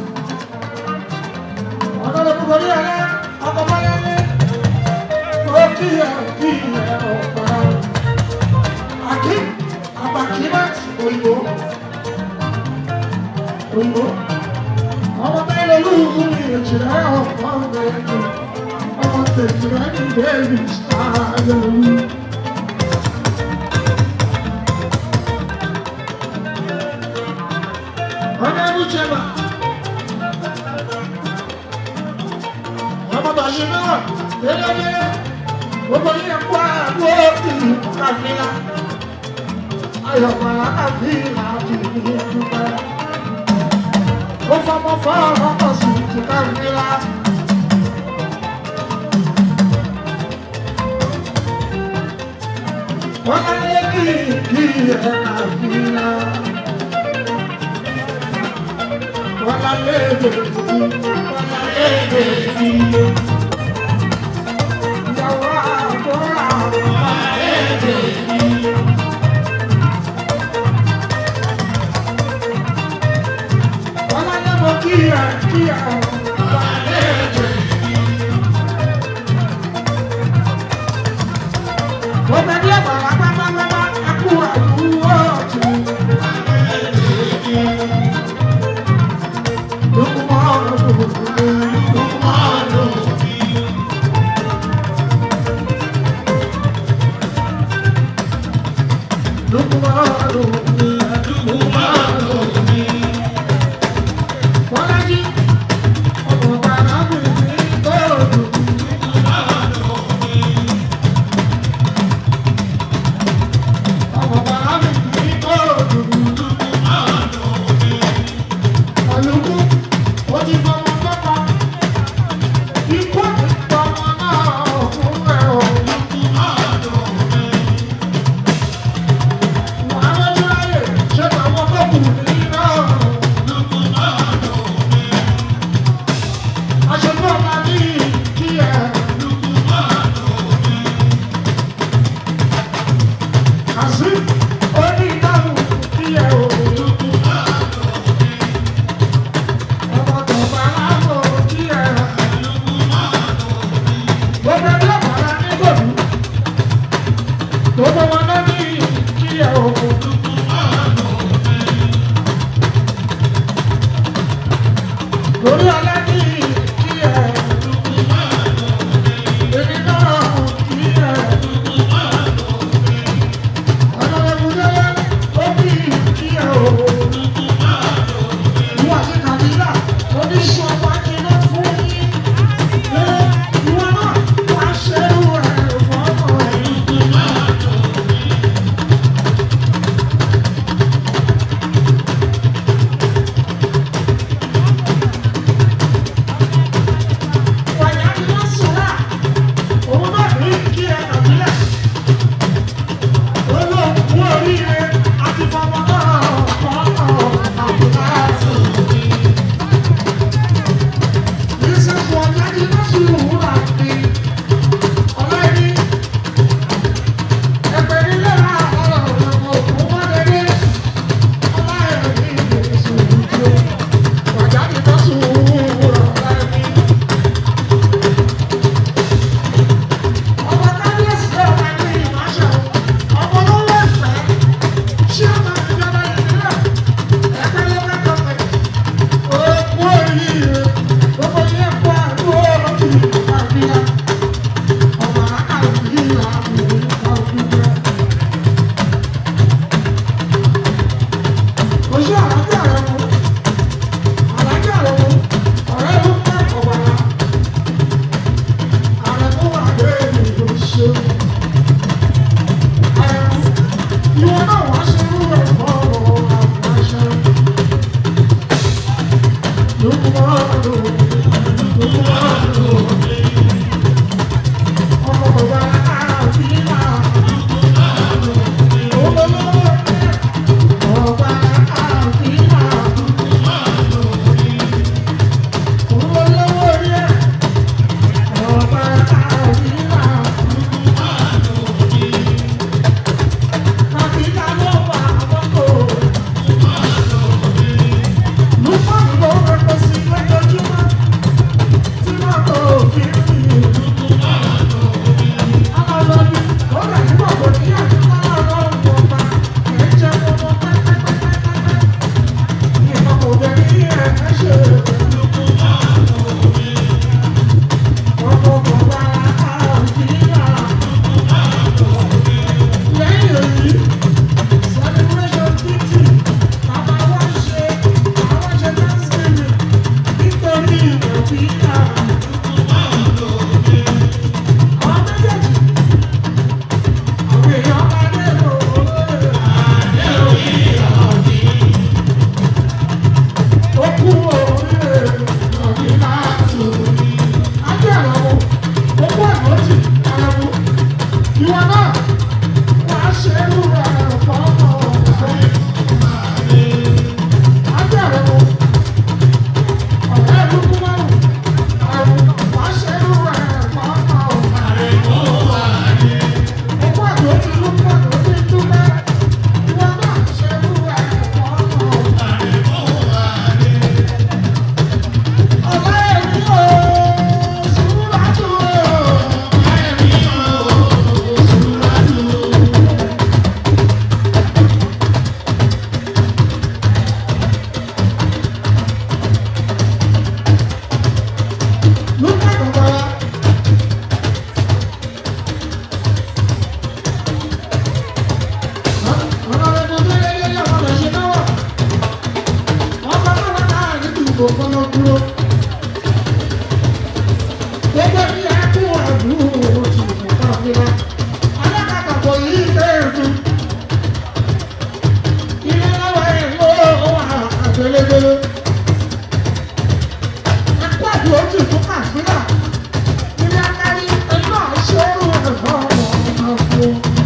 Speaker 4: ọ̀dọ́dọ̀ gbogbo ní ẹ̀rẹ́ ọkọ̀ báyá ní ó kí ẹ̀ kí ẹ̀ ọ̀pá àkí àbàkímẹ́ òyìnbó òyìnbó ọmọ bẹ́ẹ̀ lólu mi èjìlẹ̀ ọ̀pọ̀ ọ̀gbẹ̀rẹ̀ ọmọ tẹ̀jìlẹ̀ ní bẹ́ẹ̀rì sáà lólu. Ọmọ ẹni jẹba. Ọmọ bàṣẹ náà délẹ́délẹ́. Gbogbo yẹn kó àgbo ìlú káfíńlá. Ayọ̀pọ̀ káfíńlá ti ní ẹdúpẹ́. Ó fọmọ fọ́ ọkọ̀ sí ti káfíńlá. Wọ́n á lé kí kí ẹ̀ káfíńlá. Wala lebe, wala lebe, yawa bora, wala lebe. Wala lebo kia kia, wala lebe. Wọ́n ní ẹ̀bà wá pápápápá, ẹkú àdúgbò ọ̀tún. Gbogbo wọn náà ní kí ẹ òkú. Lórí alẹ́ ní kí ẹ èmi náà kí ẹ. Ọ̀nà ìbúdẹ́lẹ́ ó bí kí ẹ òkú. Ìwọ àti Kàdílà oníṣu ọmọ akíná fún yín. Ìwọ náà wá ṣerú ẹ̀ fọ́mọ ẹ̀. Wàyà ni wọ́n sùn náà. Òun náà ní kí ẹ Kàdílà. Olóògùn oríire àti fọmọ náà fọ́mọ àbúrò àti òbí. This is what I did not see who I be. Ọlọ́ni ẹgbẹ́ nílé náà ọ̀rọ̀ ọ̀rọ̀ òkú mọ́lẹ́lẹ́. Ọláyẹ̀mí ìgbésù ìjọ. Wàjà did not see who ọ̀láyẹ̀mí. Ọmọ kábíyèsí náà wà ní ìmáṣẹ́. Ọmọ olówó ẹ̀fẹ́. Ṣé ọmọ ìjọba ìbílẹ̀? Ẹgbẹ́ lọ́kẹ́ gọ́ọ̀mẹ̀ntì. Òkú oríire. Gbogbo yẹn kó àdúrà lókè ìfàfihàn. Ọmọ àkàlùkì àmì ìfàfihàn. Oṣù àlájá rẹ̀ mú. Àlájá rẹ̀ mú. Ọ̀rẹ́ ló ń pẹ́ ọ̀gbàrà. Àrẹ̀mú wà lórí oṣù. Àrẹ̀mú ìwọ náà wàá ṣe é lù rẹ̀ fọ́ọ̀mù ọ̀gbọ́n. Agbára wo? Ọ̀rẹ́ ìlú Kúmọ́rù, ẹ̀rù wàá ṣe é lù rẹ̀ fọ́ọ̀mù ọ̀gbọ́n. Òkú àgbò ti lú pọ̀ tó ti dúpẹ́. Ìwọ náà ṣe é lù rẹ̀ fọ́ọ̀mù ọ̀gbọ́n. Ọ̀rẹ́ mi ò Sùúràtù o. Lúpọ̀ gbọ̀ngàn. Thank you.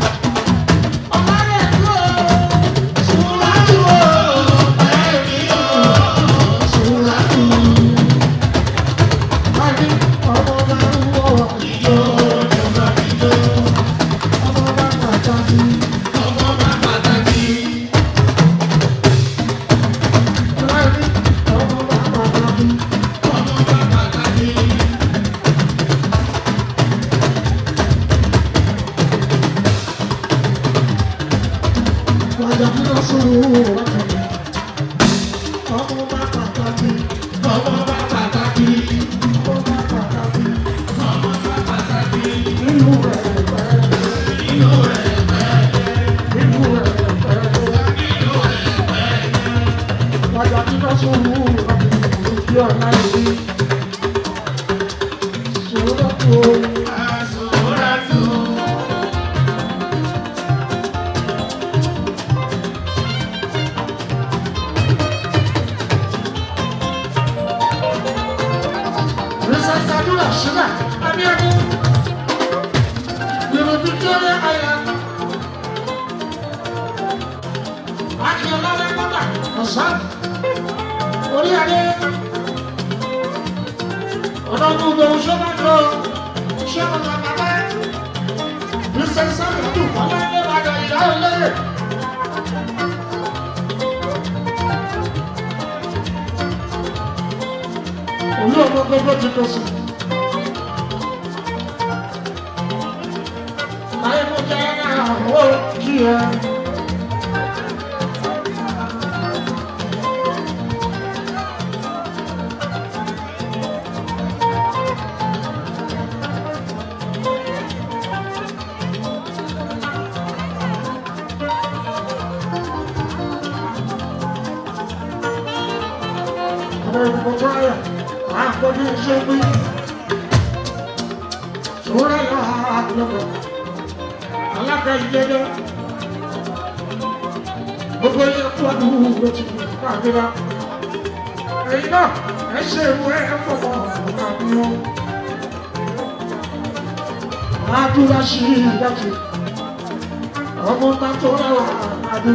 Speaker 4: Princess Adura Sugar, Abiodun. You're Victoria Island. Akíọ̀lá Lẹ́kọ́tà, ọ̀sán. Orí adé. Ọ̀dọ́dún gbòòrò ṣọ́nà jọ. Ṣọ́nà bàbá. Princess Adura Kọ́lá ní Ìbàdàn ìyá olóyè. Olú ọmọ gbogbo ti kọ sí. Ayé mo jẹ́ àwọn kí ẹ. Àwọn ìgbòho ayọ̀, àkọ́jú iṣẹ́ gbé. Sòwúrọ̀ yọ àlọ́kọ̀. Alága ìjẹ́jẹ́. Gbogbo ilé kú ọdún ló ti kú káàkiri. Èyí náà, ẹ ṣe ìwé ẹ̀fọ́ àbíyàn. Adúlá ṣí ìdájì. Ọmọ bá tó rẹwà adú.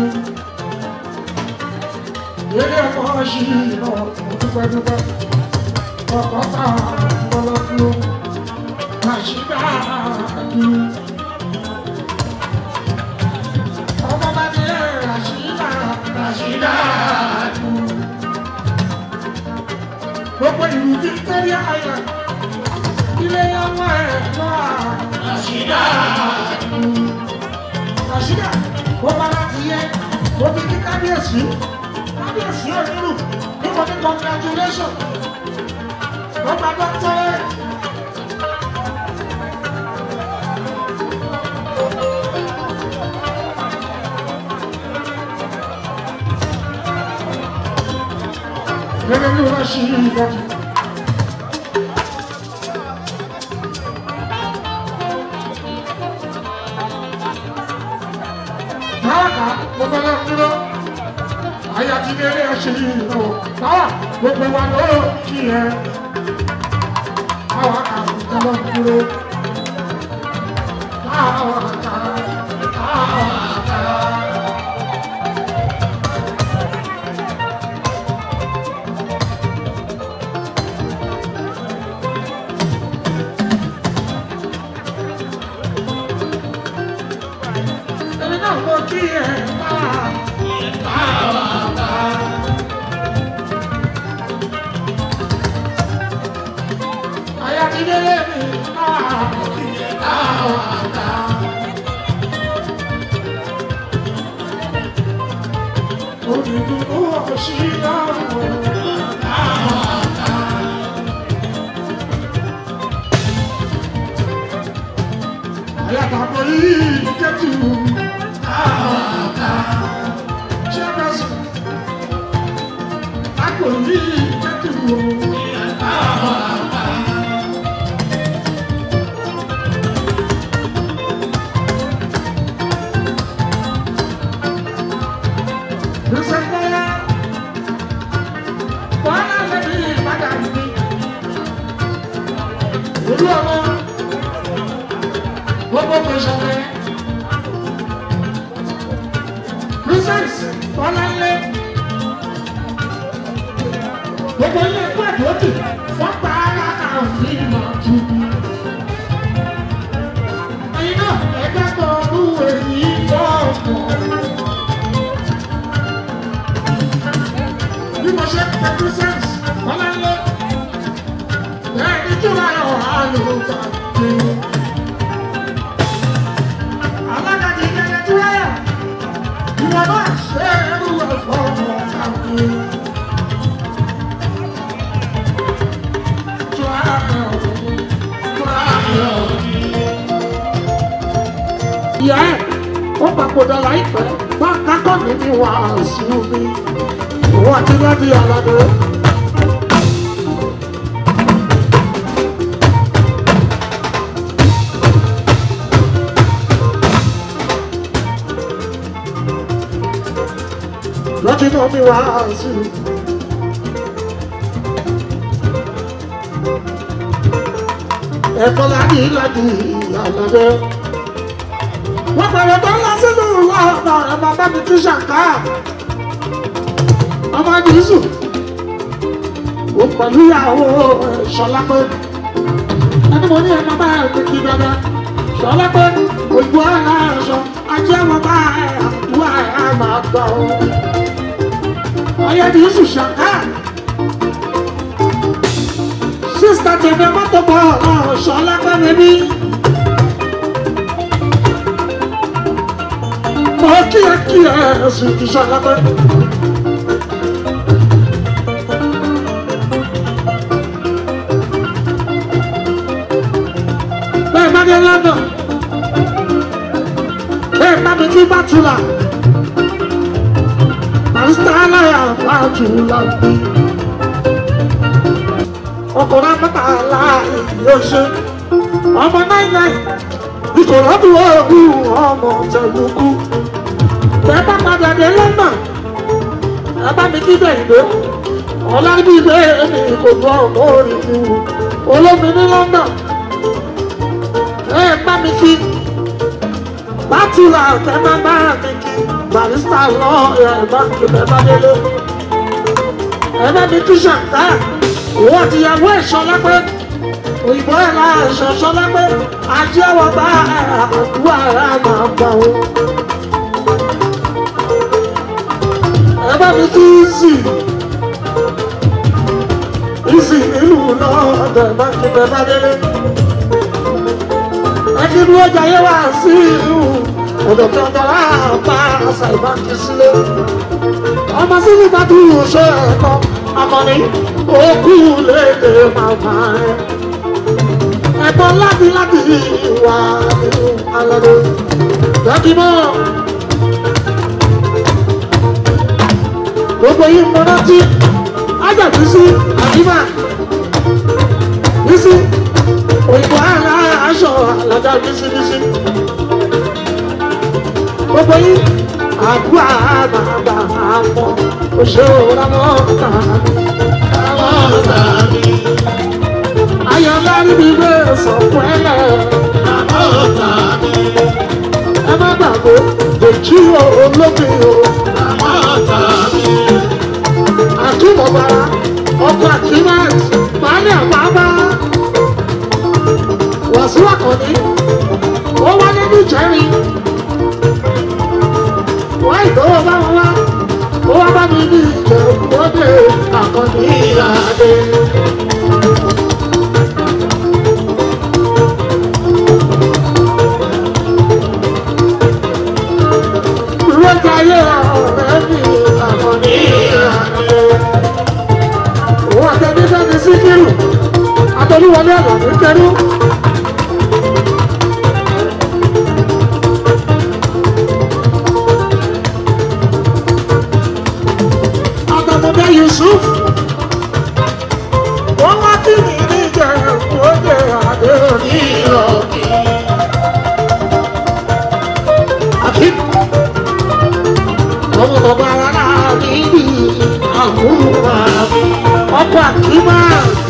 Speaker 4: Ilé ẹ̀kọ́ ṣí ìná dúpẹ́dúpẹ́. Ọkọ̀ tá a bọ́lá dúró. Àṣìdá adú. Ọmọ bá ní àṣìdá àṣìdá adú. Gbogbo ìlú Victoria Island. Ilé ọmọ ẹ̀ lọ́wọ́ àṣìdá adú. Àṣìdá ó bá láti yẹ ó fi kí kábíyèsí kábíyèsí onírù níbo ní congratulation ó gba doctorate. Gẹ́gẹ́ bí wọ́n ṣe yí ìdájọ́. Táwàkà gbogbo náà dúró. Àyà ti délé ẹṣin yìí lọ. Táwà gbogbo wa ló kí ẹ. Táwàkà gbogbo náà dúró. Táwàkà mo kí ẹ máa. Aya ti délé mi máa. Olùdókòwò òṣìṣẹ́ Ayatollah yìí kẹ́tù. Ṣẹ́gbẹ́sì. Àpò yìí kẹ́tù. Lùsẹ̀kọ́lá. Bọ́lá lẹ́bi ìbàdàn mi. Olú ọmọ gbogbo gbèsè princess ọlọ́lẹ̀ gbogbo ilé ẹ̀kọ́ àdókè wọ́n pa ara àfin mọ̀tú. ẹ̀yin náà ẹgbẹ́ kan ọdún èyí fọ́ọ̀mù. bí mo ṣe pẹ princess ọlọ́lẹ̀ bẹ́ẹ̀ ni kí wọ́n yọ̀ ọ́ àlùkò àti alágàjì ìjẹ̀lẹ̀ tí wáyà ìwọ náà ṣe ẹrú ẹ̀fọ́ ọmọ kàwé. ìyá ẹ̀ ó papòdà láìpẹ́ bá kákọ́ mi ní wàásù mi òun àti lẹ́bí aládé. lọ́tí náà mi wá sí i. ẹ̀kọ́ láti láti àlàbẹ́. wọ́n bẹ̀rẹ̀ tó ń lọ sínú ọ̀nà ẹ̀mọ́ bá mi tún ṣàǹká. ọmọ jésù ó pẹ̀lú ìyàwó ṣọlá pé ẹni mo ní ẹ̀mọ́ bá ẹ̀ kí dandan ṣọlá pé ògbó ọ̀nà ẹ̀ṣọ́ ajé wọn bá ẹ̀ àdúrà ẹ̀ máa gbà ó ọyẹ ní yusuf ṣàká sísítà tẹ̀lé mọ́tò bọ̀ ọ̀ṣọ́ lápẹ́rẹ́ bí. mo kí ẹ kí ẹ ẹsùn ìṣọ́ lápẹ́. bẹ́ẹ̀ má dé london bẹ́ẹ̀ má mi kí bàtúlà àǹsálàyà fàtúlàbí. ọkùnrin amọ́tàlá yóò ṣe ọmọ náírà ìkòròdú òògùn ọmọ tẹ̀lùkù. bẹ́ẹ̀ bá padà dé lọ́nà ẹ bá mi kíbẹ̀ ìgbé ọ̀làbí ìgbé mi kò gbọ́ ọmọ orí mi wò olómi ní lọ́nà ẹ bá mi kí bátúlà kẹ́ má bá mi kí barista lọ ẹ̀bá ẹ̀bá délé ẹ̀bá mi tún ṣàǹká òun àtìyàwó ẹ̀ṣọ́ lápẹ́ òyìnbó ẹ̀ la ẹ̀ṣọ́ ṣọ́ lápẹ́ ajé ọwọ́ bá àdúrà ẹ̀ máa gbà ó. ẹ̀bá mi tún ìzì ìzì nílùú náà ọ̀dọ̀ ẹ̀bá kí ẹ̀bá délé ẹ̀kí ni ó jayé wá sí ìlú ọ̀dọ̀ kan tọ́lá bá àṣà ìbáǹkì sílé. ọmọ sí ní bàtú ṣe ẹ̀kọ́ akọni òkú léde màmá ẹ̀. ẹ̀gbọ́n láti láti wà nínú alọ́dọ̀. dọ́kímọ̀ gbogbo yìí mọ rántí ájà bísí àdìmá bísí òyìnbó àlà aṣọ àlàdà bísí bísí gbogbo yín àdúrà bàbà àmọ́ òṣèré ọ̀rọ̀ tàbí. ayọ̀lá níbi ìwé sọ fún ẹ lẹ̀. ẹ má gbàgbé dèjì olómi o. àtúbọ̀bára ọkọ̀ àkíwáàtì baálé àbábá. wàásù àkànní ó wáyé ní ìjẹ́rin ní adé. Ìwéjayé ọ̀rẹ́ mi àmọ́ ní adé. Òun àtẹ̀mí fẹ́mi síkírù, àtẹ̀lúwọlé àlàmú kẹrù. Àtàmọ̀dé Yusuf. Wọ́n wá kí mi ní ìjẹ̀bú òde àdé ní ìrọ̀kì. Àkí. Ọmọ bàbá wa náà ní ibi àmúhùn àmì. Ọkọ̀ àkímá.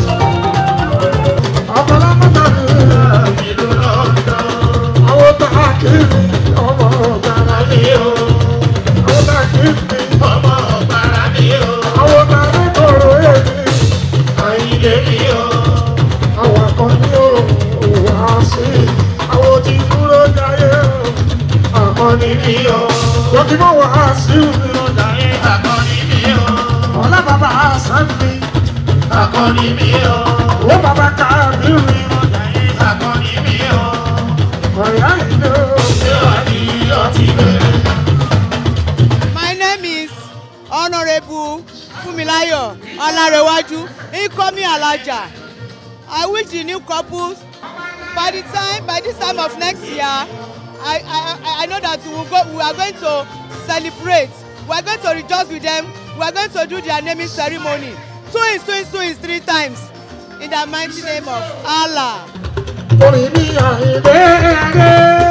Speaker 4: Ọmọ lámọ́tà ní ìlú lọ́dọ̀. Àwọn tá a kì í ní ọmọ ọ̀gára ní o. Àwọn tá a kì í ní ọmọ ọ̀gára ní o. Àwọn tá a ní kòrò èmi. Àyìnlé mi o. Àwọn akọni o. Wá sí. Àwọn tí dúró jáyé o. Akọni mi o. Dọ́kímọ̀ wá sí mi. Jáyé akọni mi o. Ọlá bàbá Sẹ́mi. Akọni mi o. Ó bàbá Kábírì. Jáyé akọni mi o. Ọ̀yá ìlú. Ṣé wà ní ọtí bẹ̀rẹ̀?
Speaker 7: My name is Honorable Fumilayo Olarewaju, incoming Alaja. I wish the new couples by the time by this time of next year, I I I- I know that we will go we are going to celebrate. We are going to rejoice with them. We are going to do their naming ceremony. Two is two is two is three times in the mighty name of Allah.
Speaker 4: orin ní àìbéèrè.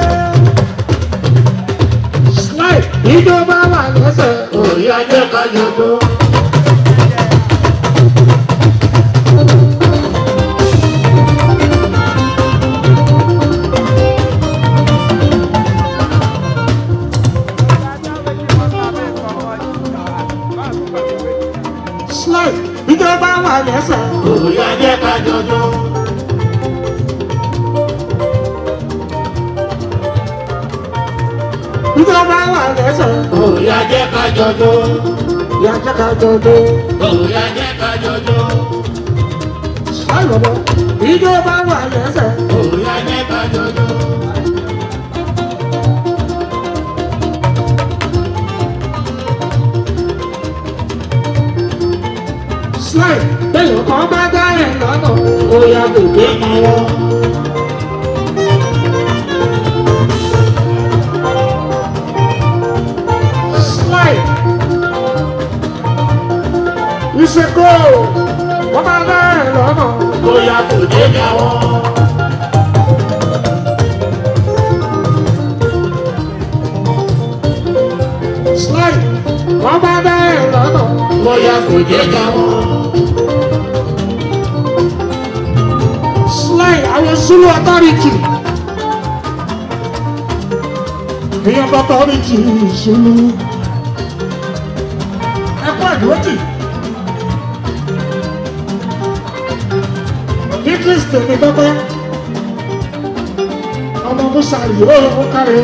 Speaker 4: slide ìjọba wà lẹ́sẹ̀ orí ajé kájọjọ. slide ìjọba wà lẹ́sẹ̀ orí ajé kájọjọ. ìjọba wà lẹ́sẹ̀. Òòyà jẹ́ ká jọjọ́. Ìyá jẹ́ ká jọjọ́. Òòyà jẹ́ ká jọjọ́. Ṣáyọ̀bọ̀. Ìjọba wà lẹ́sẹ̀. Òòyà jẹ́ ká jọjọ́. Slide bẹ́ẹ̀ kọ́ bá dá ẹ̀ lọ́nà. Òòyà kò dé máa wọ́. slide. Ìṣèkò wọ́n máa dá ẹ̀ lọ́nà. Bóyá kò dé jáwọ́. Slide wọ́n máa dá ẹ̀ lọ́nà. Bóyá kò dé jáwọ́. Slide àwọn Zulu authority. Èèyàn bá authority Zulu ẹkọ àdúrótì. Idris tèmi dọ́gbẹ́. Ọmọ Musa yóò ó kárí.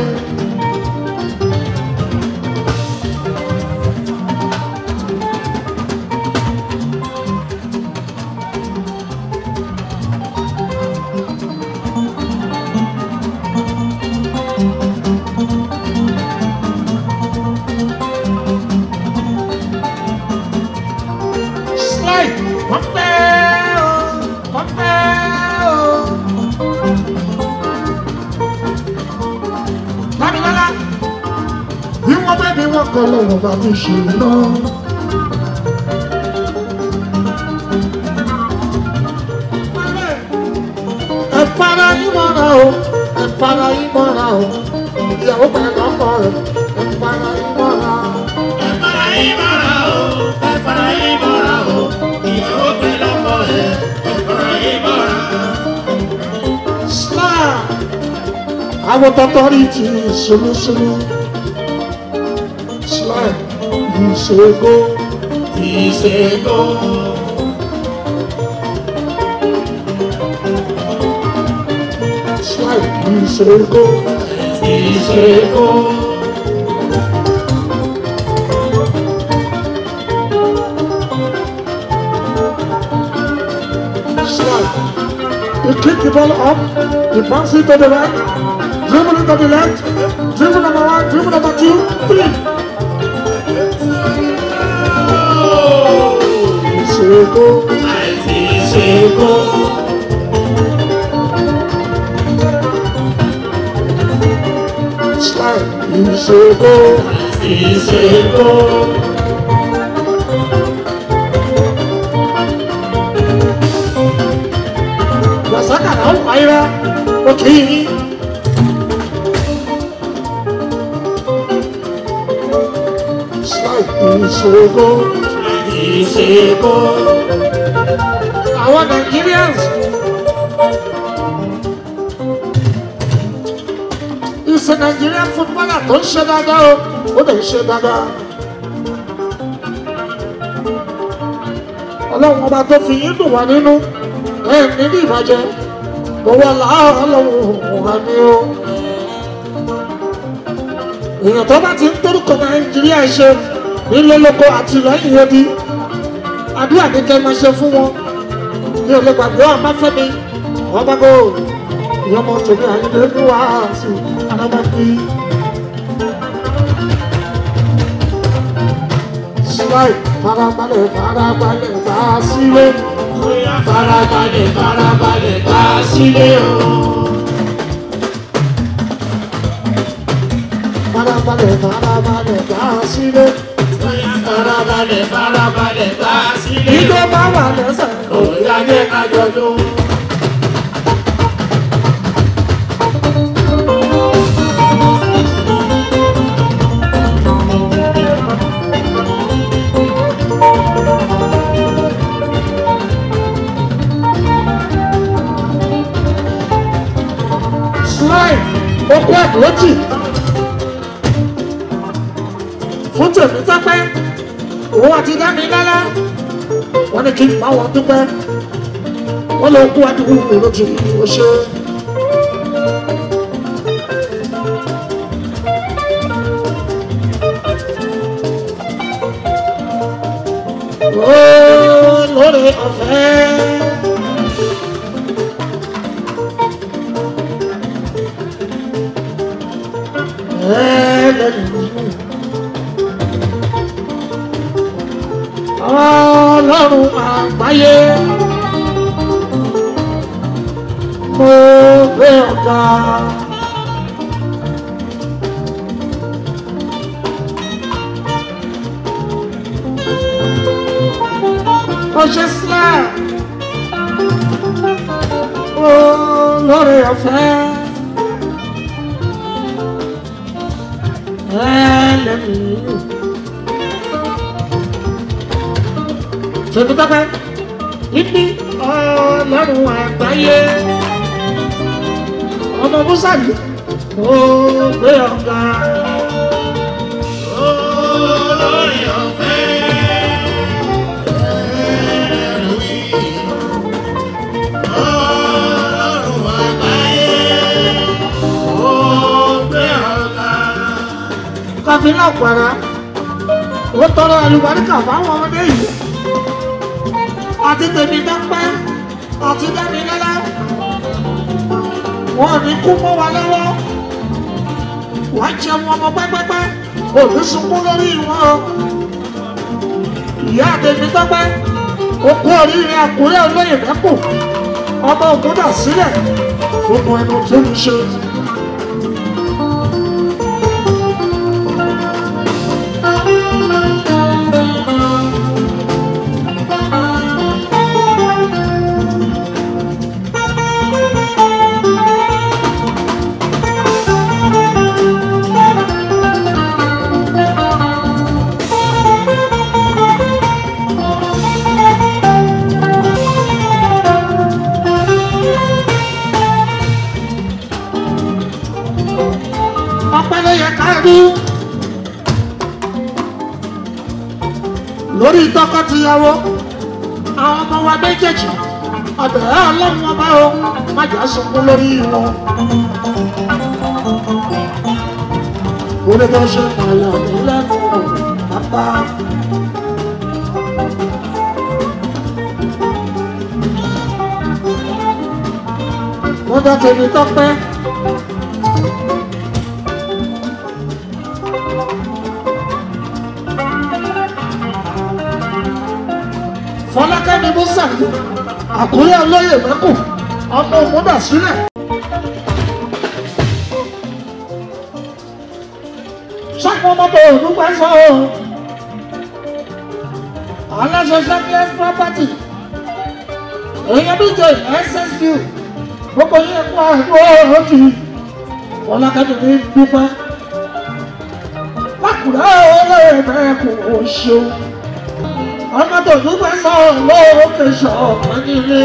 Speaker 4: Slide wọ́n fẹ́ o, wọ́n fẹ́ o. Dámilọ́lá, bí wọ́n fẹ́ bí wọ́n kọ́ lọ́wọ́ bá ti ṣe lọ. Ẹ fara yín mọ́ra o, ẹ fara yín mọ́ra o. Ìyàwó pẹ̀lú ọkọ rẹ̀, ẹ fara yín mọ́ra o. Ẹ fara yín mọ́ra o, ẹ fara yín mọ́ra o. Ìyàwó pẹ̀lú ọkọ rẹ̀, ẹ fara yín mọ́ra o. Sláà, àwọn tọ́tọ́ rí ti ṣolúṣolú. Sláà, ìṣègùn, ìṣègùn. Slide, ìṣègùn, ìṣègùn. kick the ball up, he bounce it to the right, dribble it to the left, dribble number one, dribble number two, three. Ìṣègùn
Speaker 5: àìsí ìṣègùn.
Speaker 4: slide, ìṣègùn.
Speaker 5: àìsí ìṣègùn.
Speaker 4: Wasaka na Umaira, okay. Slide, ìṣègùn.
Speaker 5: ìṣègùn.
Speaker 4: Àwọn Nigerians. Ìṣe Nigerian footballer tó ń ṣe dáadáa o, ó lè ṣe dáadáa. Ọlọ́run ọba tó fi yín dùn wá nínú ẹ̀ nínú ìbàjẹ́. Gbogbo làárọ̀ ọlọ́run wà ní o. Èèyàn tó bá ti ń torúkọ Nàìjíríà ṣe nílé lóko àti lẹ́yìn odi. Àdúrà ní kẹ́ máa ṣe fún wọn ní olè gbàgbé ọmọ fẹmi ọmọ gold ìyọmọ tòmí àyìnbó ní wàásù anamọkì. slide farabalẹ̀ farabalẹ̀ bá a sílé
Speaker 5: bóyá farabalẹ̀ farabalẹ̀ bá a sílé o.
Speaker 4: farabalẹ̀ farabalẹ̀ bá a sílé.
Speaker 5: bóyá farabalẹ̀ farabalẹ̀ bá a sílé
Speaker 4: ìjọ
Speaker 5: o.
Speaker 4: bá wà lẹ́sẹ̀.
Speaker 5: bóyá jẹ́ kájọ ló.
Speaker 4: slide okú àdúrótì fún tèmi tọ́pẹ́ òun àti dání lálá wọ́n ní kí n bá wọn dúpẹ́ wọ́n lọ kú àdúgbò lójú o ṣe. Ó lórí ọ̀fẹ́. Ọlọ́run àgbáyé mo gbé ọ̀gá. Ó ṣe sílẹ̀ olórí ọ̀fẹ́. ẹlẹ́mì. Ṣètò tọ́pẹ́, ibi ọlọ́run àgbáyé. Ọmọ Búsàlì, ó gbé ọ̀gá.
Speaker 5: olórí ọ̀fẹ́. ẹ̀rù yìí. ọlọ́run àgbáyé. ó gbé ọ̀gá.
Speaker 4: Kọfí náà pẹ̀rẹ́. Ó tọrọ àlùbáríkà fáwọn ọmọdé yìí. Àti tèmi dọ́pẹ́, àti dẹ́mi lẹ́lẹ́. Wọ́n ní kú mọ́ wa lọ́wọ́. Wọ́n á jẹun ọmọ pẹ́pẹ́pẹ́. Òbí sunkún lórí wọn o. Ìyá tèmi dọ́pẹ́. Ó kú oríire àkúrẹ́ olóyè mẹ́kù. Ọmọ ògúndà sílẹ̀. Fún ẹnu tó ń ṣe. ọpẹ́ ló yẹ ká rí lórí tọkọtìyàwó àwọn ọmọ wa méjèèjì ọbẹ̀rẹ̀ ọlọ́run ọba o má jà sunkún lórí wọn. orí tó ṣe pààyàn ní lẹ́nu pápá. àyọ̀dá tèmi tọ́pẹ́. fọlákẹ́mi musa yìí àkúrẹ́ olóyè mẹ́kù ọmọ òmùdà sílẹ̀. sọ́kùn ọmọdé òdúgbà sọ ọ́ aláṣẹ sẹ́kílẹ́s property èèyàn bí jẹ ssq gbogbo yín kó àgbo òjì fọlákẹ́mi ní dúpẹ́ lákùrẹ́ olóyè mẹ́kù ó ṣeun ọmọ tó dúpẹ́ sọ lóòkè ṣọ̀pẹ́ nílé.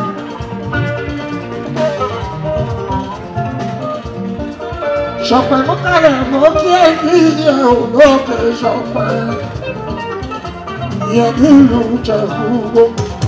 Speaker 4: ṣọ̀pẹ́ mú kálẹ̀ mọ́ kí èyí yẹ olóòkè ṣọ̀pẹ́ yẹ nílùú jẹ̀bú.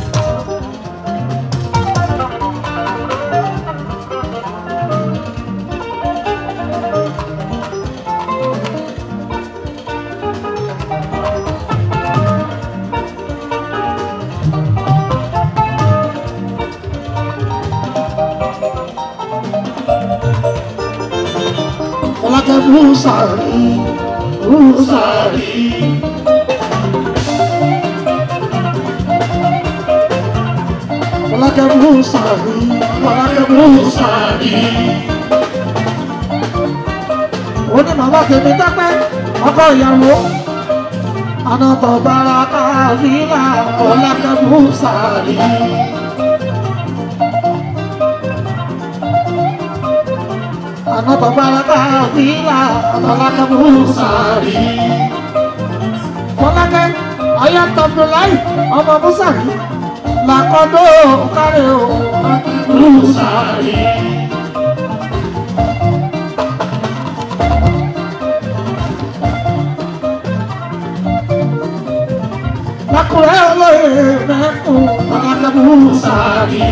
Speaker 4: Fọlákẹ́ Búsàrí Búsàrí. Fọlákẹ́ Búsàrí Fọlákẹ́ Búsàrí. Ó ní màmá tèmi dápẹ́ ọkọ ìyàwó. Anátọ̀ bára káfíńlá Fọlákẹ́ Búsàrí. Another baraka vila Fọlákẹ́ Búsàrí. Fọlákẹ́ Ayatollah ọmọ Búsàrí. Làkọ́dọ̀ kárẹ̀ o Búsàrí. Lákùrẹ́ olóyè mẹ́kùn Fọlákẹ́ Búsàrí.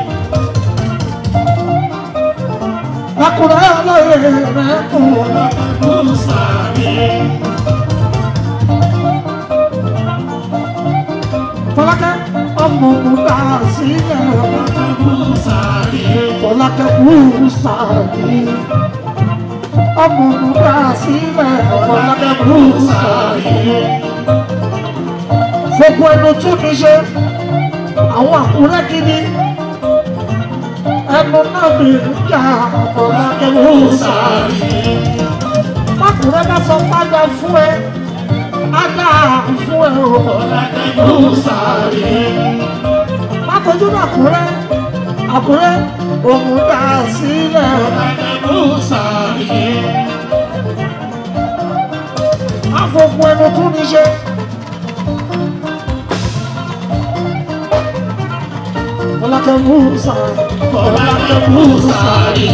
Speaker 4: Lákùrẹ́ olóyè mẹ́kùn Búsàrí. Fọlákẹ́ ọmọ òkúta sílẹ̀ Búsàrí. Fọlákẹ́ Búsàrí. Ọmọ òkúta sílẹ̀ Fọlákẹ́ Búsàrí. Gbogbo ẹnu tún mi ṣe àwọn àkúrẹ́ gidi ẹnu náà fi ń jà Fọlákẹ́ Búsàrí. Mákùrẹ́ bá sọ padà fún ẹ, á dà fún ẹ o Fọlákẹ́ Búsàrí. Má fojú náà Àkúrẹ́, Àkúrẹ́ òun dà sílẹ̀ Fọlákẹ́ Búsàrí. Má fògùn ẹnu tún ní ṣe. Fọlákẹ́ Búsàrí. Fọlákẹ́ Búsàrí.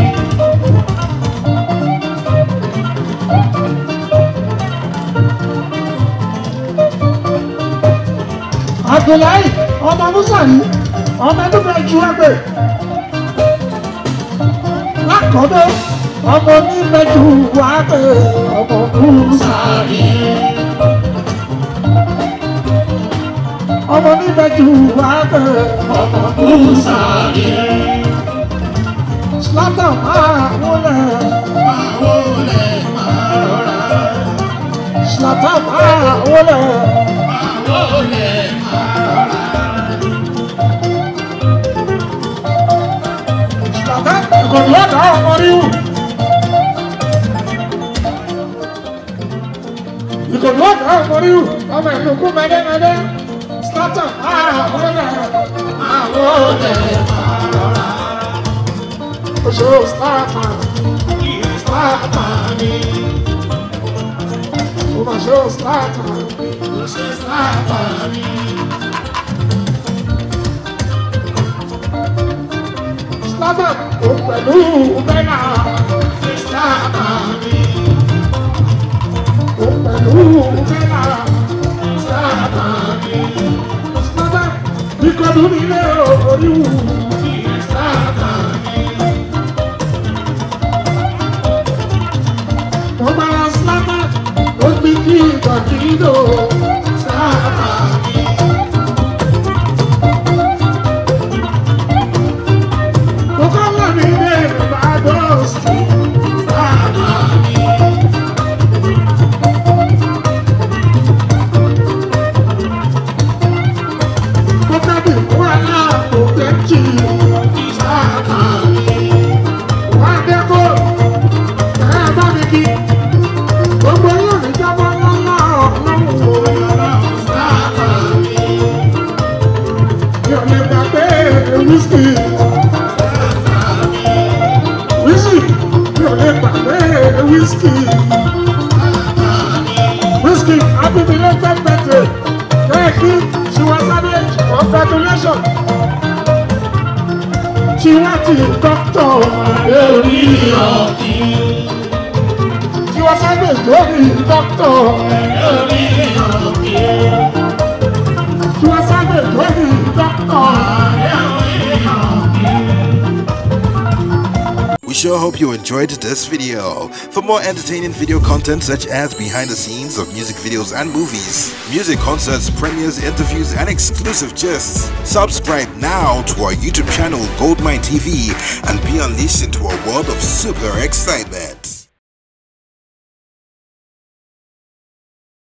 Speaker 4: Abdullahi ọmọ Búsàrí ọmọ ẹdúgbò ju ẹgbẹ́. Lákọ̀ọ́dọ̀ ọmọ onímẹ̀jú wà pé ọmọ Búsàrí. Ọmọ onímẹ̀jú wà pé ọmọ Búsàrí. Slatan máa wọlé. Máa wọlé máa rọra. Slatan máa wọlé. Máa wọlé máa rọra. Slatan ìkọ̀dù ọ̀dà ọmọ ríwù. Ìkọ̀dù ọ̀dà ọmọ ríwù. Ọmọ ìlú kú mẹ́dẹ́mẹ́dẹ́. Slatan máa wọlé. Máa wọlé máa rọra. Oṣù Slatan. Slatan ni. Ó máa ṣe Slatan. Oṣù Slatan ni. Slatan ó pẹ̀lú bẹ́nà. Slatan ni. Ó pẹ̀lú bẹ́nà. Slatan ni. Slatan bí kọ́dù nílé oríwù. Slatan ni. Mo máa Slatan ó fi kí ìgbàgídò. Slatan ni. Mo kọ́ wà ní kí gbogbo yóò ní jábọ́ lọ́lá ọlọ́run o. mi ò lè gbàgbé wíṣkì wíṣkì mi ò lè gbàgbé wíṣkì wíṣkì happy belated birthday kẹ́ẹ̀kì ṣùwọ́n sábẹ́ congratulations tiwati dọ́kítọ̀ lórí ọ̀kì. Tiwa sábẹ̀ lórí dọ́kítọ̀ lórí ọ̀kì. Tiwa sábẹ̀ lórí dọ́kítọ̀ lórí ọ̀kì.
Speaker 8: We sure hope you enjoyed this video. For more entertaining video content such as behind the scenes of music videos and movies, music concerts, premieres, interviews, and exclusive gists, subscribe now to our YouTube channel Goldmine TV and be unleashed into a world of super excitement.